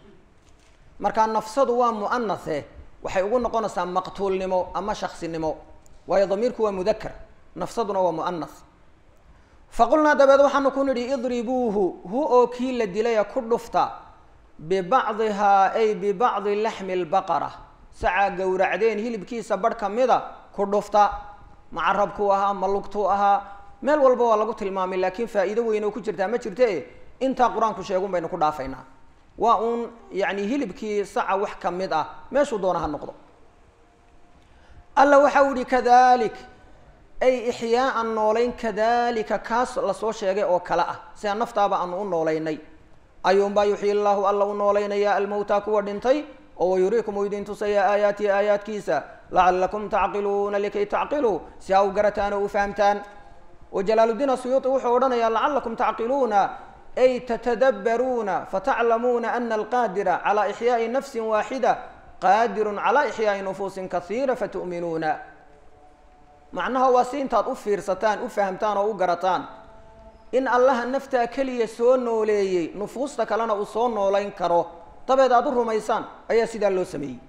markaa nafsadu waa mu'anathe waxay ugu noqonaysaa maqtuulnimo ama shaksinimo waayo damiirku waa mudakar nafsaduna waa mu'anath faqulnaa dabeed waxaanu ku nidhi idribuuhu hu oo kii la dilaya ku dhufta bibacdihaa ay bibacdi laxmi lbaqara sacaa gowracdeen hilibkiisa barh ka mida ku dhufta macarabkuu ahaa ma lugtuu ahaa meel walba waa lagu tilmaamay laakiin faa'iido weyn oo ku jirtaa ma jirte intaa qur-aanku sheegun baynu ku dhaafaynaa waa uun yacni hilibkii saca wax ka mid ah meeshuu doona ha noqdo alla waxa u yihi kadalik ay ixyaaan noolayn kadalika kaas lasoo sheegay oo kale ah sida naftaaba aanu u noolaynay ayuunbaa yuxyi llaahu alla u noolaynaya almowta kuwa dhintay oo wayuriikum uu idin tusaya aayaatihi aayaadkiisa lacalakum tacqiluuna likay tacqiluu si aa u garataan oo u fahamtaan oo jalaaluddiin asuyuuti wuxuu odhanayaa lacalakum tacqiluuna ay tatadabbaruuna fataclamuuna ana alqaadira calaa ixyaai nafsin waaxida qaadirun calaa ixyaai nufuusin kasiira fatu'minuuna macnaha waa si intaad u fiirsataan u fahamtaan oo u garataan in allaha naftaa keliya soo nooleeyey nufuusta kalena uu soo noolayn karo dabeed aada u rumaysaan ayaa sidaa loo sameeyey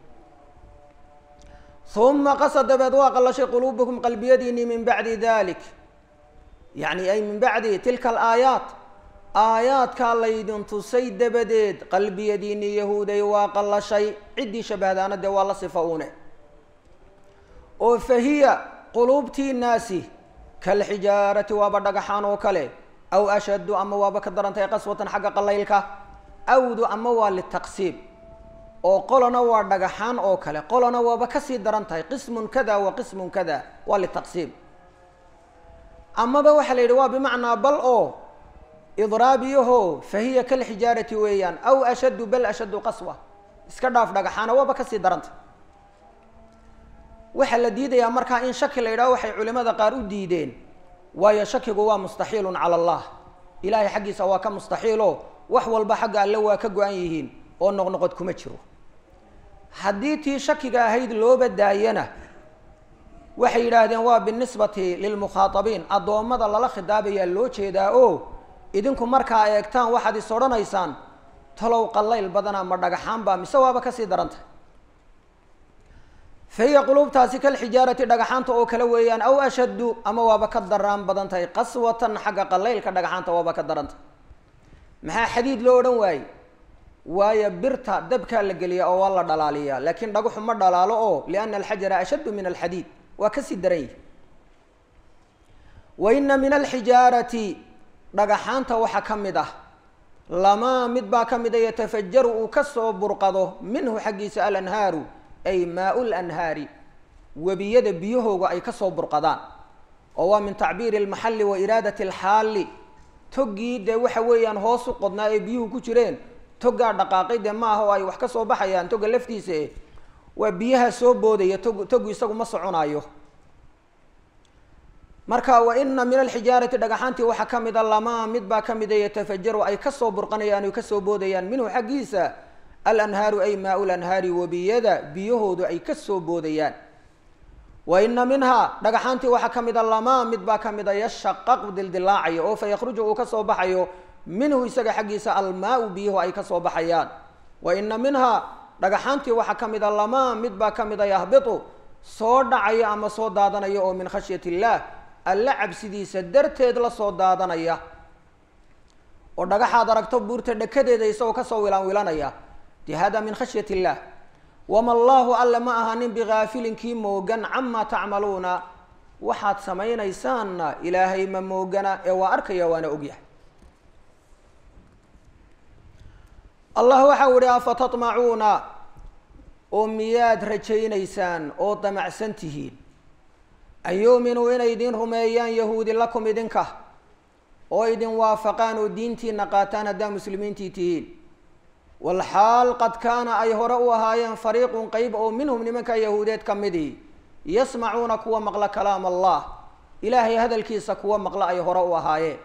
uma qasa dabeed waa qallashay quluubukum qalbiyadiinii min bacdi dalik yacni ay min bacdi tilka alaayaat aayaadkaa laydin tusay dabadeed qalbiyadiinii yahuuday waa qallashay ciddii shabahdaana dee waa la sifa uune oo fahiya quluubtiinaasi kalxijaarati waaba dhagaxaan oo kale aw ashaddu ama waaba ka darantahay qaswatan xagga qalaylka awdu ama waa litaqsiib oo qolona waa dhagaxaan oo kale qolona waaba kasii daran tahay qismun kada wa qismun kada waa litaqsiib amaba waxaa la yidhi waa bimacnaa bal oo idraabiyaho fahiya kalxijaarati weeyaan aw ashaddu bal ashaddu qaswa iska dhaaf dhagaxaana waaba kasii daranta waxaa la diidayaa markaa in shaki la yidhaho waxay culimada qaar u diideen waayo shakigu waa mustaxiilun cala allah ilaahay xaggiisa waa ka mustaxiilo wax walba xagga alle waa ka go-an yihiin oo noqnoqod kuma jiro haddii tii shakiga ahayd looba daayana waxay yidhaahdeen waa binisbati lilmukhaatabiin addoommada lala khidaabayaa loo jeedaa oo idinku markaa eegtaan waxaad is odhanaysaan talow qallayl badana ma dhagaxaanba mise waaba kasii daranta fahiya quluubtaasi kalxijaarati dhagaxaanta oo kale weeyaan aw ashaddu ama waaba ka daraan badan tahay qaswatan xagga qalaylka dhagaxaanta waaba ka daranta maxaa xadiid loo odhan waaye waayo birta dabkaa la geliya oo waa la dhalaaliyaa laakiin dhagaxu ma dhalaalo oo liana alxajara ashaddu min alxadiid waa kasii daran yihi wa ina min alxijaarati dhagaxaanta waxaa ka mid ah lamaa mid baa ka mida yatafajaru uu kasoo burqado minhu xaggiisa alanhaaru ay maau lanhaari webiyada biyahooga ay kasoo burqadaan oo waa min tacbiiri almaxalli wa iraadati alxaali toggii dee waxa weeyaan hoos u qodnaa ee biyuhu ku jireen toggaa dhaqaaqay dee maaha oo ay wax ka soo baxayaan togga laftiisa eh waa biyaha soo boodaya tog toggu isagu ma soconaayo marka wa ina min alxijaarati dhagaxaantii waxaa ka mida lamaa mid baa ka mida yatafajaru ay kasoo burqanayaan o kasoo boodayaan minhu xaggiisa alanhaaru ay maau lanhaari webiyada biyahoodu ay kasoo boodayaan wa ina minhaa dhagaxaantii waxaa ka mida lamaa mid baa ka mida yashaqaqu dildilaacayo oo fa yakhruju uu kasoo baxayo minhu isaga xaggiisa almaau biyuhu ay kasoo baxayaan wa ina minhaa dhagaxaantii waxaa ka mida lamaa mid baa ka mida yahbitu soo dhacaya ama soo daadanaya oo min khashyat illaah alla cabsidiisa darteed la soo daadanaya oo dhagaxaad aragto buurta dhekadeeda isagoo kasoo wilaan wilanaya de hada min khashyat illah wama allahu alle ma ahanin bigaafilin kii moogan camaa tacmaluuna waxaad samaynaysaanna ilaahay ma moogana ee waa arkaya waana ogyahay allah waxau ihi afatatmacuuna oo miyaad rajaynaysaan oo damacsan tihiin an yuuminuu inay idin rumeeyaan yahuudi lakum idinka oo idin waafaqaan oo diintiina qaataan haddaa muslimiintii tihiin walxaal qad kaana ay hore u ahaayeen fariiqun qeyb oo minhum nimanka yahuudeed ka midii yasmacuuna kuwa maqla kalaam allah ilaahay hadalkiisa kuwa maqla ay hore u ahaayeen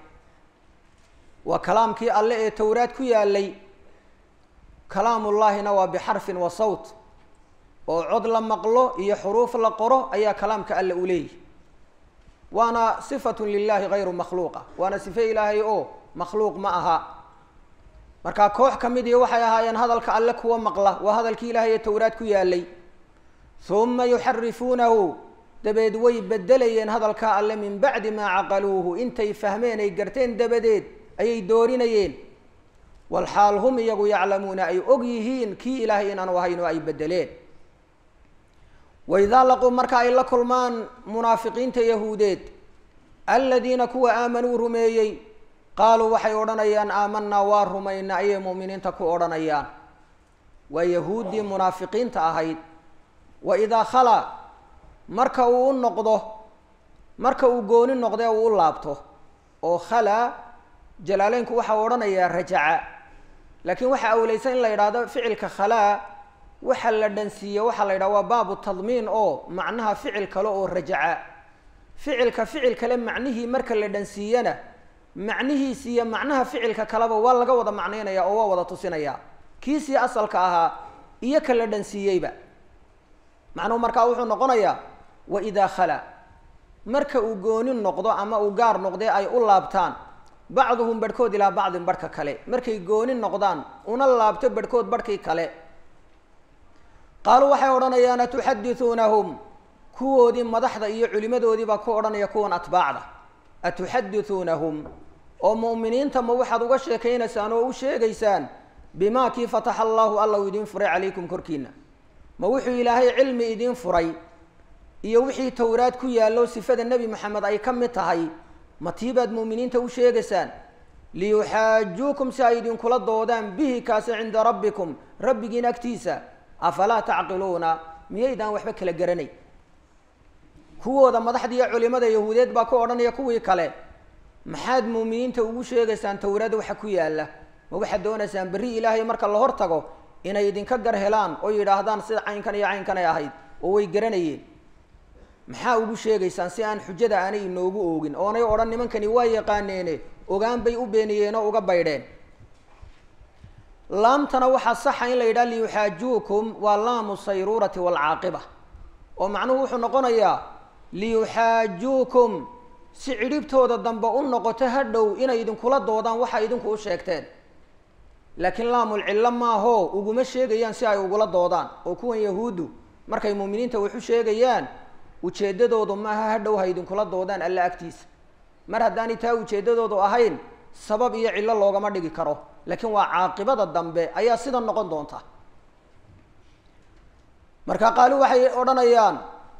waa kalaamkii alle ee towraad ku yaalay kalaamullaahina waa bixarfin wa sawt oo cod la maqlo iyo xuruuf la qoro ayaa kalaamka alle u leeyihi waana sifatun lilahi gayru makhluuqa waana sife ilaahay oo makhluuq ma aha markaa koox ka mid iyo waxay ahaayeen hadalka alle kuwa maqla waa hadalkii ilaahay ee towraad ku yaalay huma yuxarifuunahu dabeed way bedelayeen hadalkaa alle min bacdi maa caqaluuhu intay fahmeen ay garteen dabadeed ayay doorinayeen walxaal hum iyagu yaclamuuna ay og yihiin kii ilaahay inaanu ahayn oo ay bedeleen waidaa laquu marka ay la kulmaan munaafiqiinta yahuudeed aladiina kuwa aamanuu rumeeyey qaaluu waxay odhanayaan aamanaa waa rumayna ayay mu'miniinta ku odhanayaan waa yahuuddii munaafiqiinta ahayd wa idaa khalaa marka uu u noqdo marka uu gooni noqdee uu u laabto oo khalaa jalaaleynku waxaa odhanayaa rajaca laakiin waxaa awleysan in la yidhaahdo ficilka khalaa waxa la dhansiiye waxaa la yidhaha waa baabu tadmiin oo macnaha ficil kale oo rajaca ficilka ficil kale macnihii marka la dhansiiyana macnihiisi iyo macnaha ficilka kaleba waa laga wada macnaynaya oo waa wada tusinaya kiisii asalka ahaa iyo ka la dhansiiyeyba macnuhu markaa wuxuu noqonayaa wa idaa khala marka uu gooni noqdo ama uu gaar noqdee ay u laabtaan bacduhum barhkood ilaa bacdin barhka kale markay gooni noqdaan una laabto barhkood barhkii kale qaaluu waxay odhanayaan atuxadithuunahum kuwoodii madaxda iyo culimadoodii baa ku odhanaya kuwan atbaacda atuxadithuunahum oo mu'miniinta ma waxaad uga sheekaynaysaan oo u sheegaysaan bimaa kii fataxa allahu alla uu idiin furay calaykum korkiina ma wuxuu ilaahay cilmi idiin furay iyo wixii towraad ku yaallo sifada nebi maxamed ay ka mid tahay ma tii baad mu'miniinta u sheegaysaan liyuxaajuukum si ay idinkula doodaan bihi kaasi cinda rabbikum rabbigiin agtiisa afalaa tacqiluuna miyaydaan waxba kala garanay kuwooda madaxda iyo culimada yahuudeed baa ku odhanaya kuwii kale maxaad muuminiinta ugu sheegaysaan towraad waxa ku yaalla ma waxaad doonaysaan berri ilaahay marka la hor tago inay idinka gar helaan oo yidhaahdaan sida caynkan iyo caynkan ay ahayd oo way garanayeen maxaa ugu sheegaysaan si aan xujada aanay inoogu oogin oonay odhan nimankani waa yaqaaneene ogaan bay u beeniyeen oo uga baydheen laamtana waxaa saxa in la yidhaha liyuxaajuukum waa laamu sayruurati waalcaaqiba oo macnuhu wuxuu noqonayaa liyuxaajuukum si cidhibtooda dambe u noqoto ha dhow inay idinkula doodaan waxa idinku u sheegteen laakiin laamul cillo maahoo uguma sheegayaan si ay ugula doodaan oo kuwan yahuuddu markay muuminiinta waxu sheegayaan ujeeddadoodu maaha ha dhow ha idinkula doodaan alla agtiisa mar haddaanay taa ujeeddadoodu ahayn sabab iyo cillo loogama dhigi karo laakiin waa caaqibada dambe ayaa sida noqon doonta marka qaali waxay odhanayaan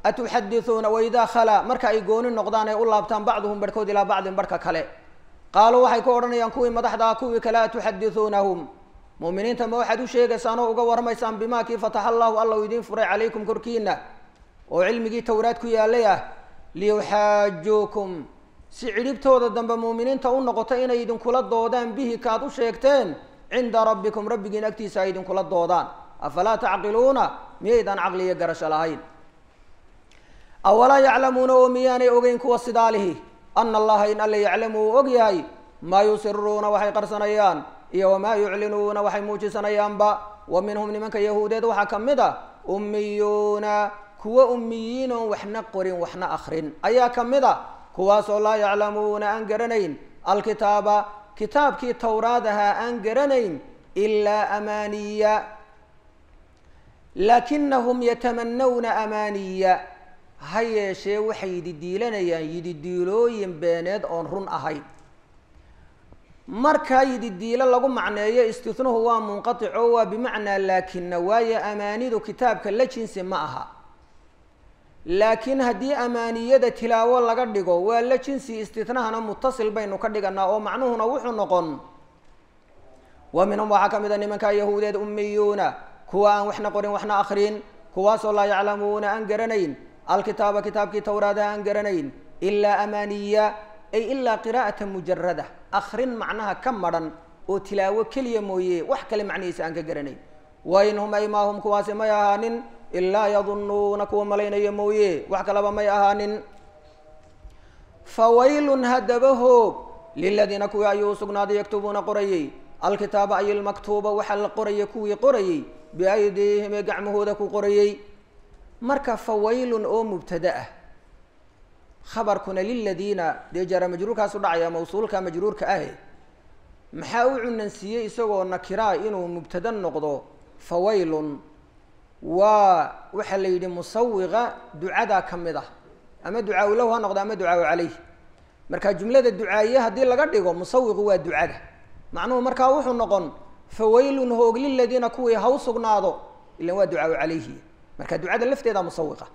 atuxadithuuna waidaa khalaa marka ay gooni noqdaan ay u laabtaan bacduhum barhkood ilaa bacdin barhka kale qaaluu waxay ku odhanayaan kuwii madaxdaa kuwii kale atuxadithuunahum mu'miniinta ma waxaad u sheegaysaan oo uga warramaysaan bimaa kii fataxa allahu alla uu idiin furay calaykum korkiina oo cilmigii towraad ku yaalay ah liyuxaajuukum si cidhibtooda dambe muuminiinta u noqoto inay idinkula doodaan bihi kaad u sheegteen cinda rabbikum rabbigiin agtiisa ay idinkula doodaan afalaa tacqiluuna miyaydaan caqli iyo garasho lahayn awalaa yaclamuuna oo miyaanay ogeyn kuwa sidaalihi ana allaha in alle yaclamu uu og yahay maa yusiruuna waxay qarsanayaan iyo wamaa yuclinuuna waxay muujisanayaanba wa minhum nimanka yahuudeed waxaa ka mid a ummiyuuna kuwa ummiyiin oon waxna qorin waxna akrin ayaa ka mid a kuwaasoo laa yaclamuuna aan garanayn alkitaaba kitaabkii towraad ahaa aan garanayn ilaa amaaniya laakinahum yatamanawna amaaniya ha yeeshee waxay yididiilanayaan yididiilooyin beeneed oon run ahayn markaa yididiilo lagu macneeyo istihnuhu waa munqatico waa bimacnaa laakina waayo amaanidu kitaabka la jinsi ma aha laakiin haddii amaaniyada tilaawo laga dhigo waa la jinsi istinahana mutasil baynu ka dhiganaa oo macnuhuna wuxuu noqon wa minhum waxaa ka mid a nimankaa yahuudeed ummiyuuna kuwa aan waxna qorin waxna akrin kuwaasoo laa yaclamuuna aan garanayn alkitaaba kitaabkii towraadaha aan garanayn ilaa amaaniya ay ilaa qiraa'ata mujarada akrin macnaha ka madhan oo tilaawo keliya mooye wax kale macnihiisa aan ka garanayn wain hum ay maa hum kuwaasi may ahaanin ilaa yadunuuna kuwa malaynaya mooye wax kalaba may ahaanin fawaylun haddaba hoog liladiina kuwii ayuu usugnaaday yaktubuuna qorayey alkitaaba ay ilmaktuuba waxaa la qoraya kuwii qorayey biaydiihim ee gacmahooda ku qorayey marka fawaylun oo mubtada ah khabarkuna liladiina dee jaara majruurkaas u dhacaya mawsuulka majruurka ahe maxaa u cunansiiyey isagoo nakiraa inuu mubtada noqdo fawaylun waa waxaa la yidhi musawiqa ducadaa ka mid ah ama ducaa lahu ha noqdo ama ducaa caleyh marka jumlada ducaaye haddii laga dhigo musawiqu waa ducada macnuhu markaa wuxuu noqon fawaylun hoog liladiina kuwii ha u sugnaado ilan waa ducaa caleyhi marka ducada lafteeda musawiqa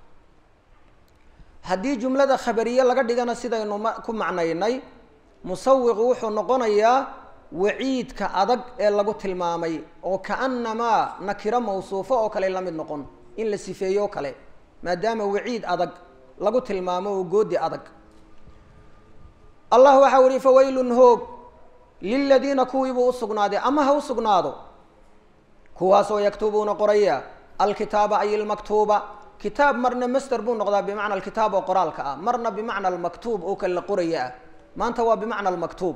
haddii jumlada khabariye laga dhigana sidaynu ma ku macnaynay musawiqu wuxuu noqonayaa waciidka adag ee lagu tilmaamay oo kaanamaa nakiro mawsuufo oo kale la mid noqon in la sifeeyo o kale maadaama waciid adag lagu tilmaamo oo goodi adag allah waxau ihi fawaylun hoog liladiina kuwiibuu usugnaaday ama ha usugnaado kuwaasoo yaktubuuna qoraya alkitaaba ay ilmaktuuba kitaab marna master buu noqdaa bimacna alkitaab oo qoraalka ah marna bimacna almaktuub oo kale la qoraya ah maanta waa bimacna almaktuub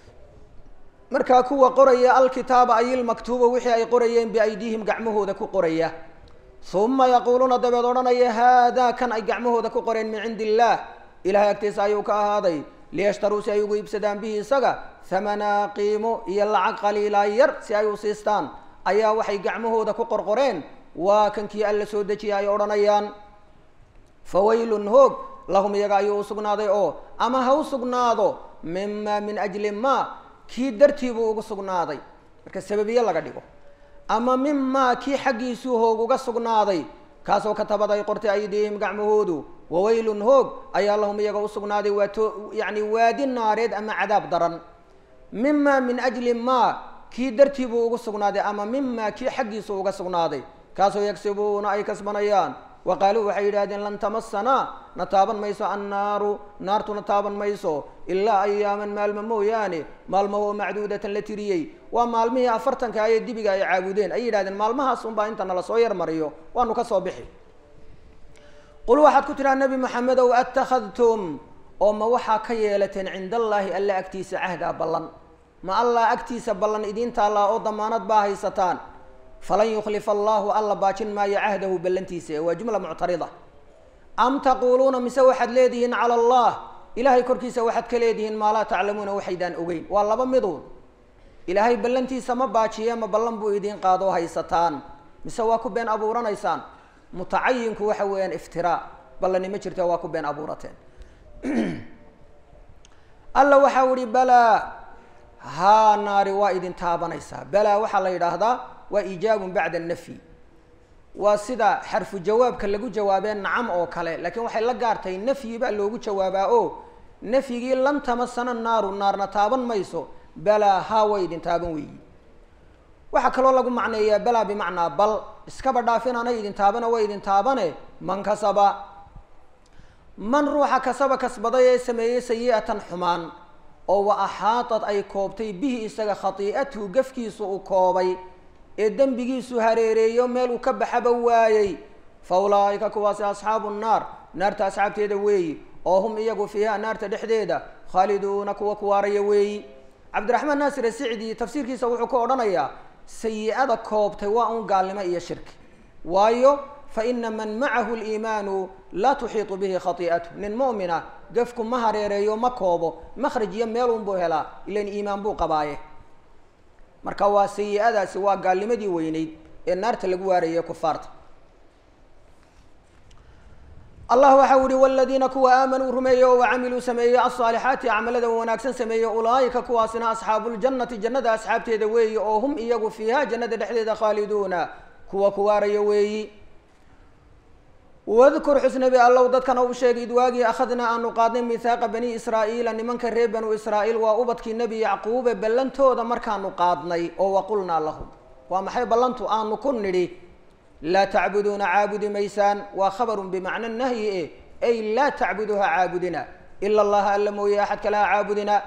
markaa kuwa qoraya alkitaaba ay ilmaktuuba wixii ay qorayeen biaydiihim gacmahooda ku qoraya uma yaquuluuna dabeed odhanaya haadaa kan ay gacmahooda ku qoreen min cindi illaah ilahay agtiisa ayuu ka ahaaday liyashtaruu si ay ugu iibsadaan bihi isaga hamanaa qiimo iyo lacag qaliilaa yar si ay u siistaan ayaa waxay gacmahooda ku qorqoreen waa kankii alla soo dejiya ay odhanayaan fawaylun hoog lahum iyaga ayuu usugnaaday oo ama ha u sugnaado mima min ajli ma kii dartii buu ugu sugnaaday marka sababiye laga dhigo ama mimaa kii xaggiisuu hoog uga sugnaaday kaasoo katabad ay qortay aydiihim gacmahoodu wawaylun hoog ayaa lahum iyaga usugnaaday waa to yacni waadi naareed ama cadaab daran mima min ajli ma kii dartii buu ugu sugnaaday ama mima kii xaggiisu uga sugnaaday kaasoo yagsibuuna ay kasbanayaan wa qaaluu waxay yidhahdeen lan tamasanaa na taaban mayso annaaru naartuna taaban mayso ilaa ayaaman maalmo mooyaane maalmaho macduudatan la tiriyey waa maalmihii afartanka ayee dibiga ay caabudeen ay yidhahdeen maalmahaas unbaa inta nala soo yarmariyo waanu ka soo bixi qul waxaad ku tidhaha nebi maxamedow attakhadtum oo ma waxaa ka yeelateen cinda allaahi alla agtiisa cahdaa ballan ma allah agtiisa ballan idiin taallaa oo damaanad baa haysataan falan yukhlifa allahu alla baajin maayo cahdahu ballantiisa waa jumla muctarida am taquuluuna mise waxaad leedihiin cala allah ilaahay korkiisa waxaad ka leedihiin maa laa taclamuuna waxaydaan ogeyn waa laba miduun ilaahay ballantiisa ma baajiye ma ballan buu idiin qaadoo haysataan mise waa ku been abuuranaysaan mutacayinku waxa weeyaan iftiraa ballani ma jirto waa ku been abuurateen alla waxau ihi balaa haa naari waa idin taabanaysaa balaa waxaa la yidhaahdaa waa iijaabun bacda nafyi waa sida xarfu jawaabka lagu jawaabee nacam oo kale laakiin waxay la gaartay nafyi baa loogu jawaabaa oo nafyigii lan tamasana naaru naarna taaban mayso balaa haa way idin taaban weeyi waxaa kaloo lagu macneeyaa balaa bimacnaa bal iskaba dhaafin anay idin taabana way idin taabane man kasaba man ruuxa kasaba kasbaday ee sameeyey sayi-atan xumaan oo wa axaatad ay koobtay bihi isaga khatii'atuhu gafkiisu uu koobay ee dembigiisu hareereeyo meel uu ka baxaba waayey fa ulaa'ika kuwaasi asxaabu nnaar naarta asxaabteeda weeyi oo hum iyagu fiiha naarta dhexdeeda khaaliduuna kuwa kuwaaraya weeyi cabdiraxmaan naasir asicdi tafsiirkiisa wuxuu ka odhanayaa sayi-ada koobtay waa un gaalnimo iyo shirki waayo fa ina man macahu liimaanu laa tuxiitu bihi khatii'atu nin mu'mina gafku ma hareereeyo ma koobo makhraj iyo meelun buu helaa ilan iimaan buu qabaaye marka waa sayi-adaasi waa gaalnimadii weyneyd ee naarta lagu waarayay kufaarta allah waxa u ihi waladiina kuwa aamanuu rumeeyey oo wacamiluu sameeyey alsaalixaati acmalada wanaagsan sameeyey ulaa'ika kuwaasina asxaabuljannati jannada asxaabteeda weeyi oo hum iyagu fiiha jannada dhexdeeda khaaliduuna kuwa kuwaaraya weeyi wadkur xusnabi allow dadkana uu sheegay id waagii akhadnaa aanu qaadnay mihaaqa bani israa'iila nimanka reer banu israa'iil waa ubadkii nebi yacquube ballantooda markaanu qaadnay oo waqulnaa lahum waa maxay ballantu aanu ku nidhi laa tacbuduuna caabudi maysaan waa khabarun bimacna nahyi e ay laa tacbuduha caabudina ila allaha alla mooye axad kale ha caabudina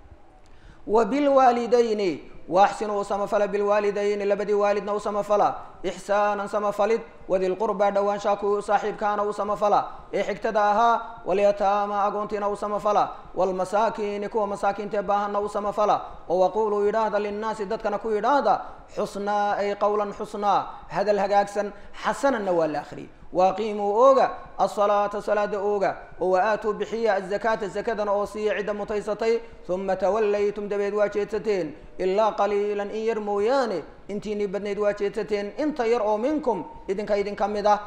wa bilwaalidayni waaxsinuu u samafala bilwaalidayni labadii waalidna u samafala ixsaanan samafalid wadilqurbaa dhowaanshaa ku saaxiibkaana u samafala ee xigtada ahaa walyataama agoontiina u samafala waalmasaakiini kuwa masaakiintae baahanna u samafala oo waquuluu yidhaahda linnaasi dadkana ku yidhaahda xusnaa ay qowlan xusnaa hadal hagaagsan xasananna waa la akhriyay waaqiimuu ooga asalaata salaada ooga oo wa-aatuu bixiya azakaata zakadana oo siiya cidda mutaysatay uma tawallaytum dabeed waa jeedsateen ilaa qaliilan in yar mooyaane intiinii badnayd waa jeedsateen inta yar oo minkum idinka idinka mid ah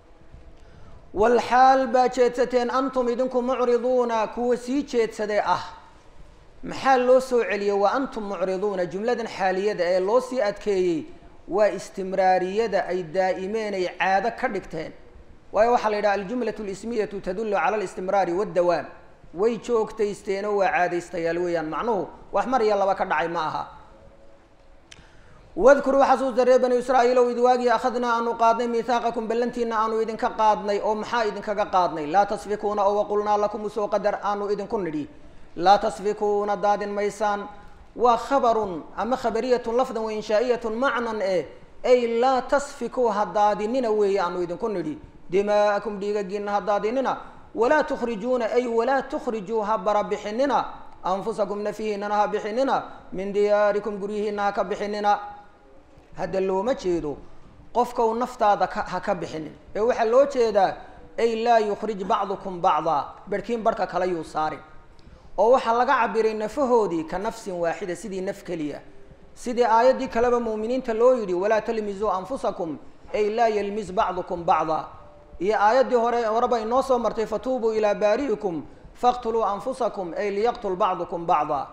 walxaal baa jeedsateen antum idinku mucriduuna kuwa sii jeedsadee ah maxaa loo soo celiyey wa antum mucriduuna jumladan xaaliyada ee loo sii adkeeyey waa istimraariyada ay daa'imeen ay caado ka dhigteen waayo waxaa la yidhaha aljumlatu lismiyatu tadullu cala alistimraari waddawaam way joogtaysteenoo waa caadaystayaal weeyaan macnuhu wax mar iyo laba ka dhacay ma aha wadkuruu xasuusta reer banu israa'iil ow id waagii akhadnaa aanu qaadnay mihaaqakum ballantiina aanu idinka qaadnay oo maxaa idinkaga qaadnay laa tasfikuuna oo waqulnaa lakum usoo qadar aanu idinku nidhi laa tasfikuuna daadin maysaan waa khabarun ama khabariyatun lafdan wa inshaa'iyatun macnan eh ay laa tasfikuu ha daadinina weeye aanu idinku nidhi dimaa'akum dhiigagiina ha daadinina walaa tukhrijuuna ay walaa tukhrijuu ha barabixinina anfusakum nafihiinana ha bixinina min diyaarikum guryihiina ha ka bixinina hadda looma jeedo qofka u naftaada ka ha ka bixinin ee waxaa loo jeedaa ay laa yukhrij bacdukum bacdaa berhkiin barhka kale yuu saarin oo waxaa laga cabiray nafahoodii ka nafsin waaxida sidii naf keliya sidii aayaddii kaleba muuminiinta loo yidhi walaa talmisuu anfusakum ay laa yalmis bacdukum bacdaa iyo aayaddii hore horeba inoo soo martay fatuubuu ilaa baari'ikum faqtuluu anfusakum ay liyaqtul bacdukum bacdaa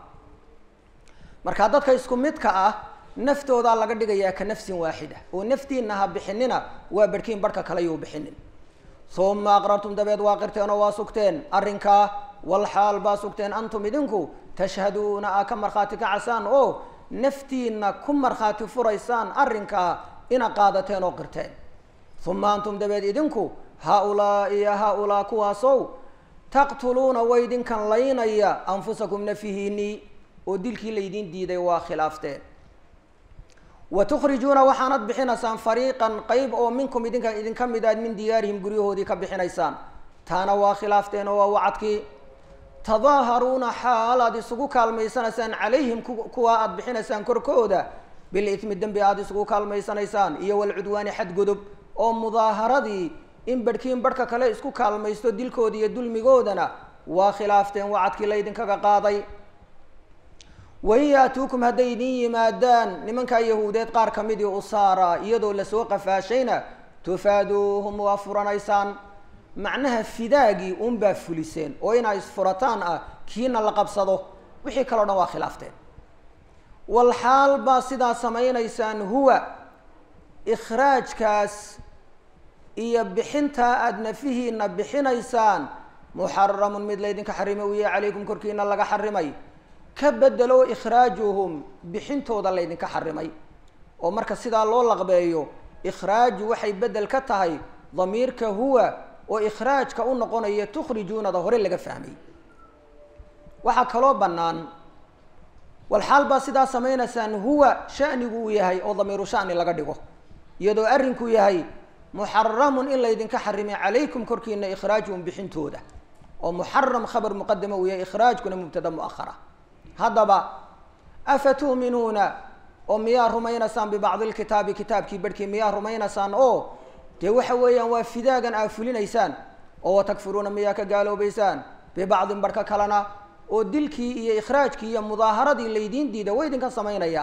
markaa dadka isku midka ah naftoodaa laga dhigayaa ka nafsin waaxida oo naftiina ha bixinina waa berhkiin barhka kale yuu bixinin uma aqrartum dabeed waa qirteen oo waa sugteen arrinkaa walxaal baa sugteen antum idinku tashhaduuna aa ka markhaati kacasaan oo naftiina ku markhaati furaysaan arrinkaa ina qaadateen oo qirteen uma antum dabeed idinku haa-ulaa iyo haa-ulaa kuwaasow taqtuluuna way idinkan laynaya anfusakum nafihiinii oo dilkii laydiin diiday waa khilaafteen wa tukhrijuuna waxaanad bixinaysaan fariiqan qeyb oo minkum idinka idinka mid aad min diyaarihim guryahoodii ka bixinaysaan taana waa khilaafteen oo waa wacadkii tadaaharuuna xaal aad isugu kaalmaysanaysaan calayhim kuwa aad bixinaysaan korkooda bilithmi dembi aada isugu kaalmaysanaysaan iyo walcudwaani xadgudub oo mudaaharadii in barhkiin barhka kale isku kaalmaysto dilkooda iyo dulmigoodana waa khilaafteen wacadkii laydinkaga qaaday wain yaatuukum hadday idin yimaadaan nimankaa yahuudeed qaar ka midii usaara iyadoo lasoo qafaashayna tufaaduuhum waa furanaysaan macnaha fidaagii unbaa fuliseen oo inaa isfurataan ah kiina la qabsado wixii kaleo dhan waa khilaafteen walxaal baa sidaa samaynaysaan huwa ikhraajkaas iyo bixintaa aada nafihiina bixinaysaan muxaramun mid laydinka xarimay u yahay calaykum korkiina laga xarimay ka bedelo ikhraajuhum bixintooda laydinka xarimay oo marka sidaa loo laqbeeyo ikhraaju waxay bedel ka tahay damiirka huwa oo ikhraajka u noqonaya tukhrijuunada hore laga fahmay waxaa kaloo bannaan walxaal baa sidaa samaynaysaan huwa shanigu uu yahay oo damiiru shani laga dhigo iyadoo arrinku yahay muxaramun in laydinka xarimay calaykum korkiina ikhraajuhum bixintooda oo muxaram khabar muqadama uu yahay ikhraajkuna mubtada muahara haddaba afa tu'minuuna oo miyaa rumaynaysaan bibacdi lkitaabi kitaabkii barhkii miyaa rumaynaysaan oo dee waxa weeyaan waa fidaagan aa fulinaysaan oo watakfuruuna miyaa ka gaaloobaysaan bibacdin barhka kalena oo dilkii iyo ikhraajkii iyo mudaaharadii laydiin diida wa idinka samaynaya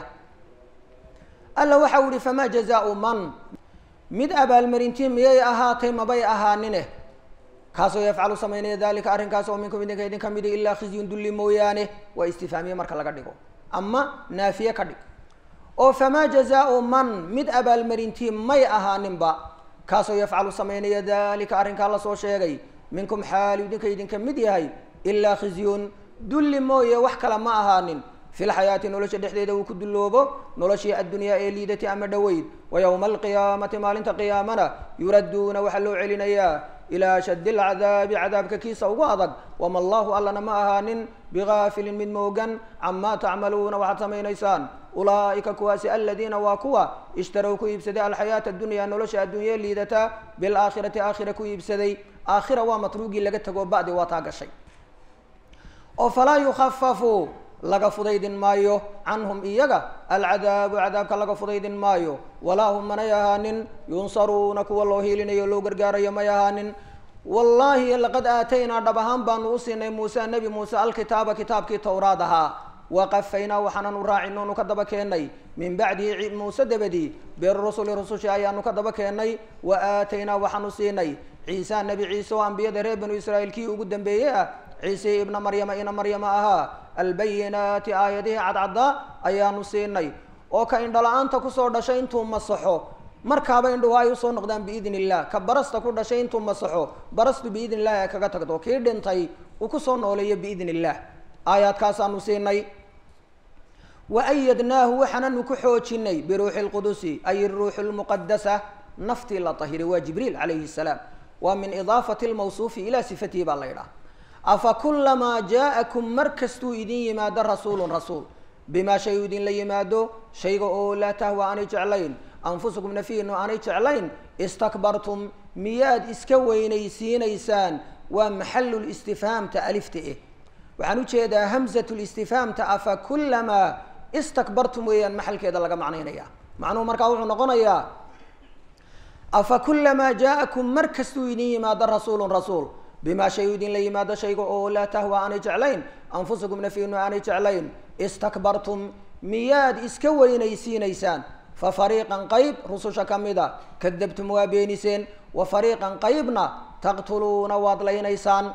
alla waxa u ihi famaa jazaau man mid abaalmarintii miyay ahaatay mabay ahaanine kaasoo yafcalu samaynaya dalika arrinkaas oo minkum idinka idinka midi ilaa khizyun dulli mooyaane waa istifaamiye marka laga dhigo ama naafiye ka dhig oo famaa jazaau man mid abaalmarintii may ahaaninba kaasoo yafcalu samaynaya dalika arrinkaa lasoo sheegay minkum xaali idinka idinka mid yahay ilaa khizyun dulli mooye wax kale ma ahaanin fi lxayaati nolosha dhexdeeda uu ku dulloobo noloshii addunyaa ee liidati ama dhoweyd wa yowma alqiyaamati maalinta qiyaamana yuradduuna waxaa loo celinayaa ilaa shaddi alcadaabi cadaabka kiisa ugu adag wama allahu allana ma ahaanin bigaafilin mid moogan camaa tacmaluuna waxaad samaynaysaan ulaa'ika kuwaasi aladiina waa kuwa ishtarow ku iibsaday alxayaata addunya nolosha adduunye liidata bilaakhirati aakhira ku iibsaday aakhira waa matruugii laga tago ba'di waa taa gashay oo falaa yukhafafu laga fudaydin maayo canhum iyaga alcadaabu cadaabka laga fudaydin maayo walaa hum manay ahaanin yunsaruuna kuwa loo hiilinayo loo gargaarayo may ahaanin wallaahi laqad aataynaa dhab ahaan baanu u siinay muuse nebi muuse alkitaaba kitaabkii towraad ahaa waqafaynaa waxaanan u raacin oonu ka daba keennay min bacdihi muuse dabadii birusuli rusushi ayaanu ka daba keennay wa aataynaa waxaanu siinay ciisa nebi ciise oo ambiyada reer banu israa'iil kii ugu dambeeyey ah ciise ibna maryama ina maryama ahaa albayinaati aayadihii cadcaddaa ayaanu siinay oo ka indhala-aanta kusoo dhashay intuu masaxo markaaba indhuhu ay usoo noqdaan biidn illah ka barasta ku dhashay intuu masaxo barastu biidn illahi ay kaga tagto kii dhintay uu kusoo nooleeyo biidn illah aayaadkaasaanu siinay wa ayadnaahu waxaananu ku xoojinay biruuxi lqudusi ay ruuxu lmuqadasa naftii la tahiray waa jibriil calayhi salaam waa min idaafati lmawsuufi ilaa sifatihi baa la yidhaha afa kulamaa jaa'akum mar kastuu idin yimaado rasuulun rasuul bimaa shay u idinla yimaado shayga oo laa tahwa aanay jeclayn anfusukum nafiinu aanay jeclayn istakbartum miyaad iska weynaysiinaysaan waa maxalulistifhaamta alifta eh waxaan ujeedaa hamzatulistifhaamta afa kulamaa istakbartum weeyaan maxalkeeda laga macnaynaya macnuhu markaa wuxuu noqonayaa afa kulamaa jaa'akum mar kastuu idin yimaado rasuulun rasuul bimaa shay u idinla yimaado shayga oo laa tahwa aanay jeclayn anfusukum nafiinu aanay jeclayn istakbartum miyaad iska weynaysiinaysaan fa fariiqan qayb rususha ka mida kadabtum waa beeniseen wa fariiqan qaybna taqtuluuna waad laynaysaan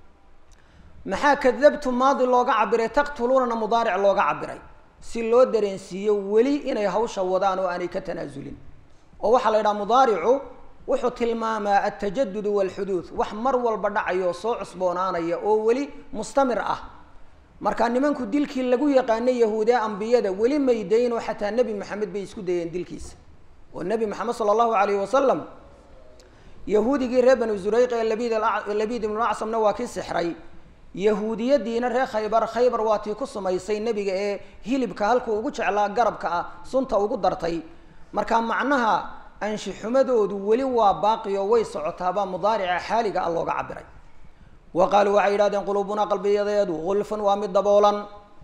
maxaa kadabtum maadi looga cabiray taqtuluunana mudaaric looga cabiray si loo dareensiiyo weli inay hawsha wadaan oo aanay ka tanaasulin oo waxaa la yidhaha mudaaricu wuxuu tilmaamaa altajadud walxuduud wax mar walba dhacayo soo cusboonaanaya oo weli mustamir ah marka nimanku dilkii lagu yaqaanay yahuudiya ambiyada weli may daynoo xataa nebi maxamed bay isku dayeen dilkiisa oo nebi maxamed sala allahu alayhi wasalam yahuudigii reer banu zurayq ee labid labid ibnu acsamna waa kii sixray yahuudiyadiina reer khaybar khaybar waa tii ku sumaysay nebiga ee hilibka halkuu ugu jeclaa garabka ah sunta ugu dartay marka macnaha anshixumadoodu weli waa baaqi oo way socotaabaa mudaarica xaaliga a looga cabiray wa qaaluu waxay yidhahdeen quluubunaa qalbiyadeedu gulfun waa mid daboolan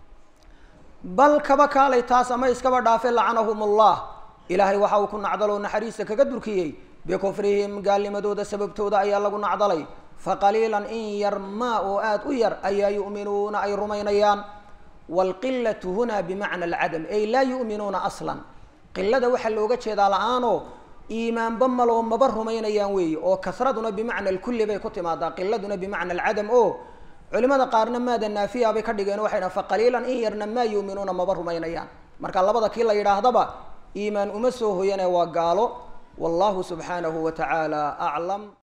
bal kaba kaalay taas ama iskaba dhaafe lacanahum ullah ilaahay waxa uu ku nacdaloo naxariista kaga durkiyey bikufrihim gaalnimadooda sababtooda ayaa lagu nacdalay faqaliilan in yar maa oo aada u yar ayaa yu'minuuna ay rumaynayaan waalqilatu huna bimacna alcadam ay laa yu'minuuna aslan qilada waxaa looga jeedaa la-aanoo iimaanba maloo maba rumaynayaan weeye oo kasraduna bimacna alkulli bay ku timaadaa qiladuna bimacna alcadam oo culimada qaarna maada naafiya bay ka dhigeen waxay dhahan faqaliilan in yarna maa yu'minuuna maba rumaynayaan marka labada kii la yidhaahdaba iimaan uma soo hoyane waa gaalo wallahu subxaanahu wa tacaala aclam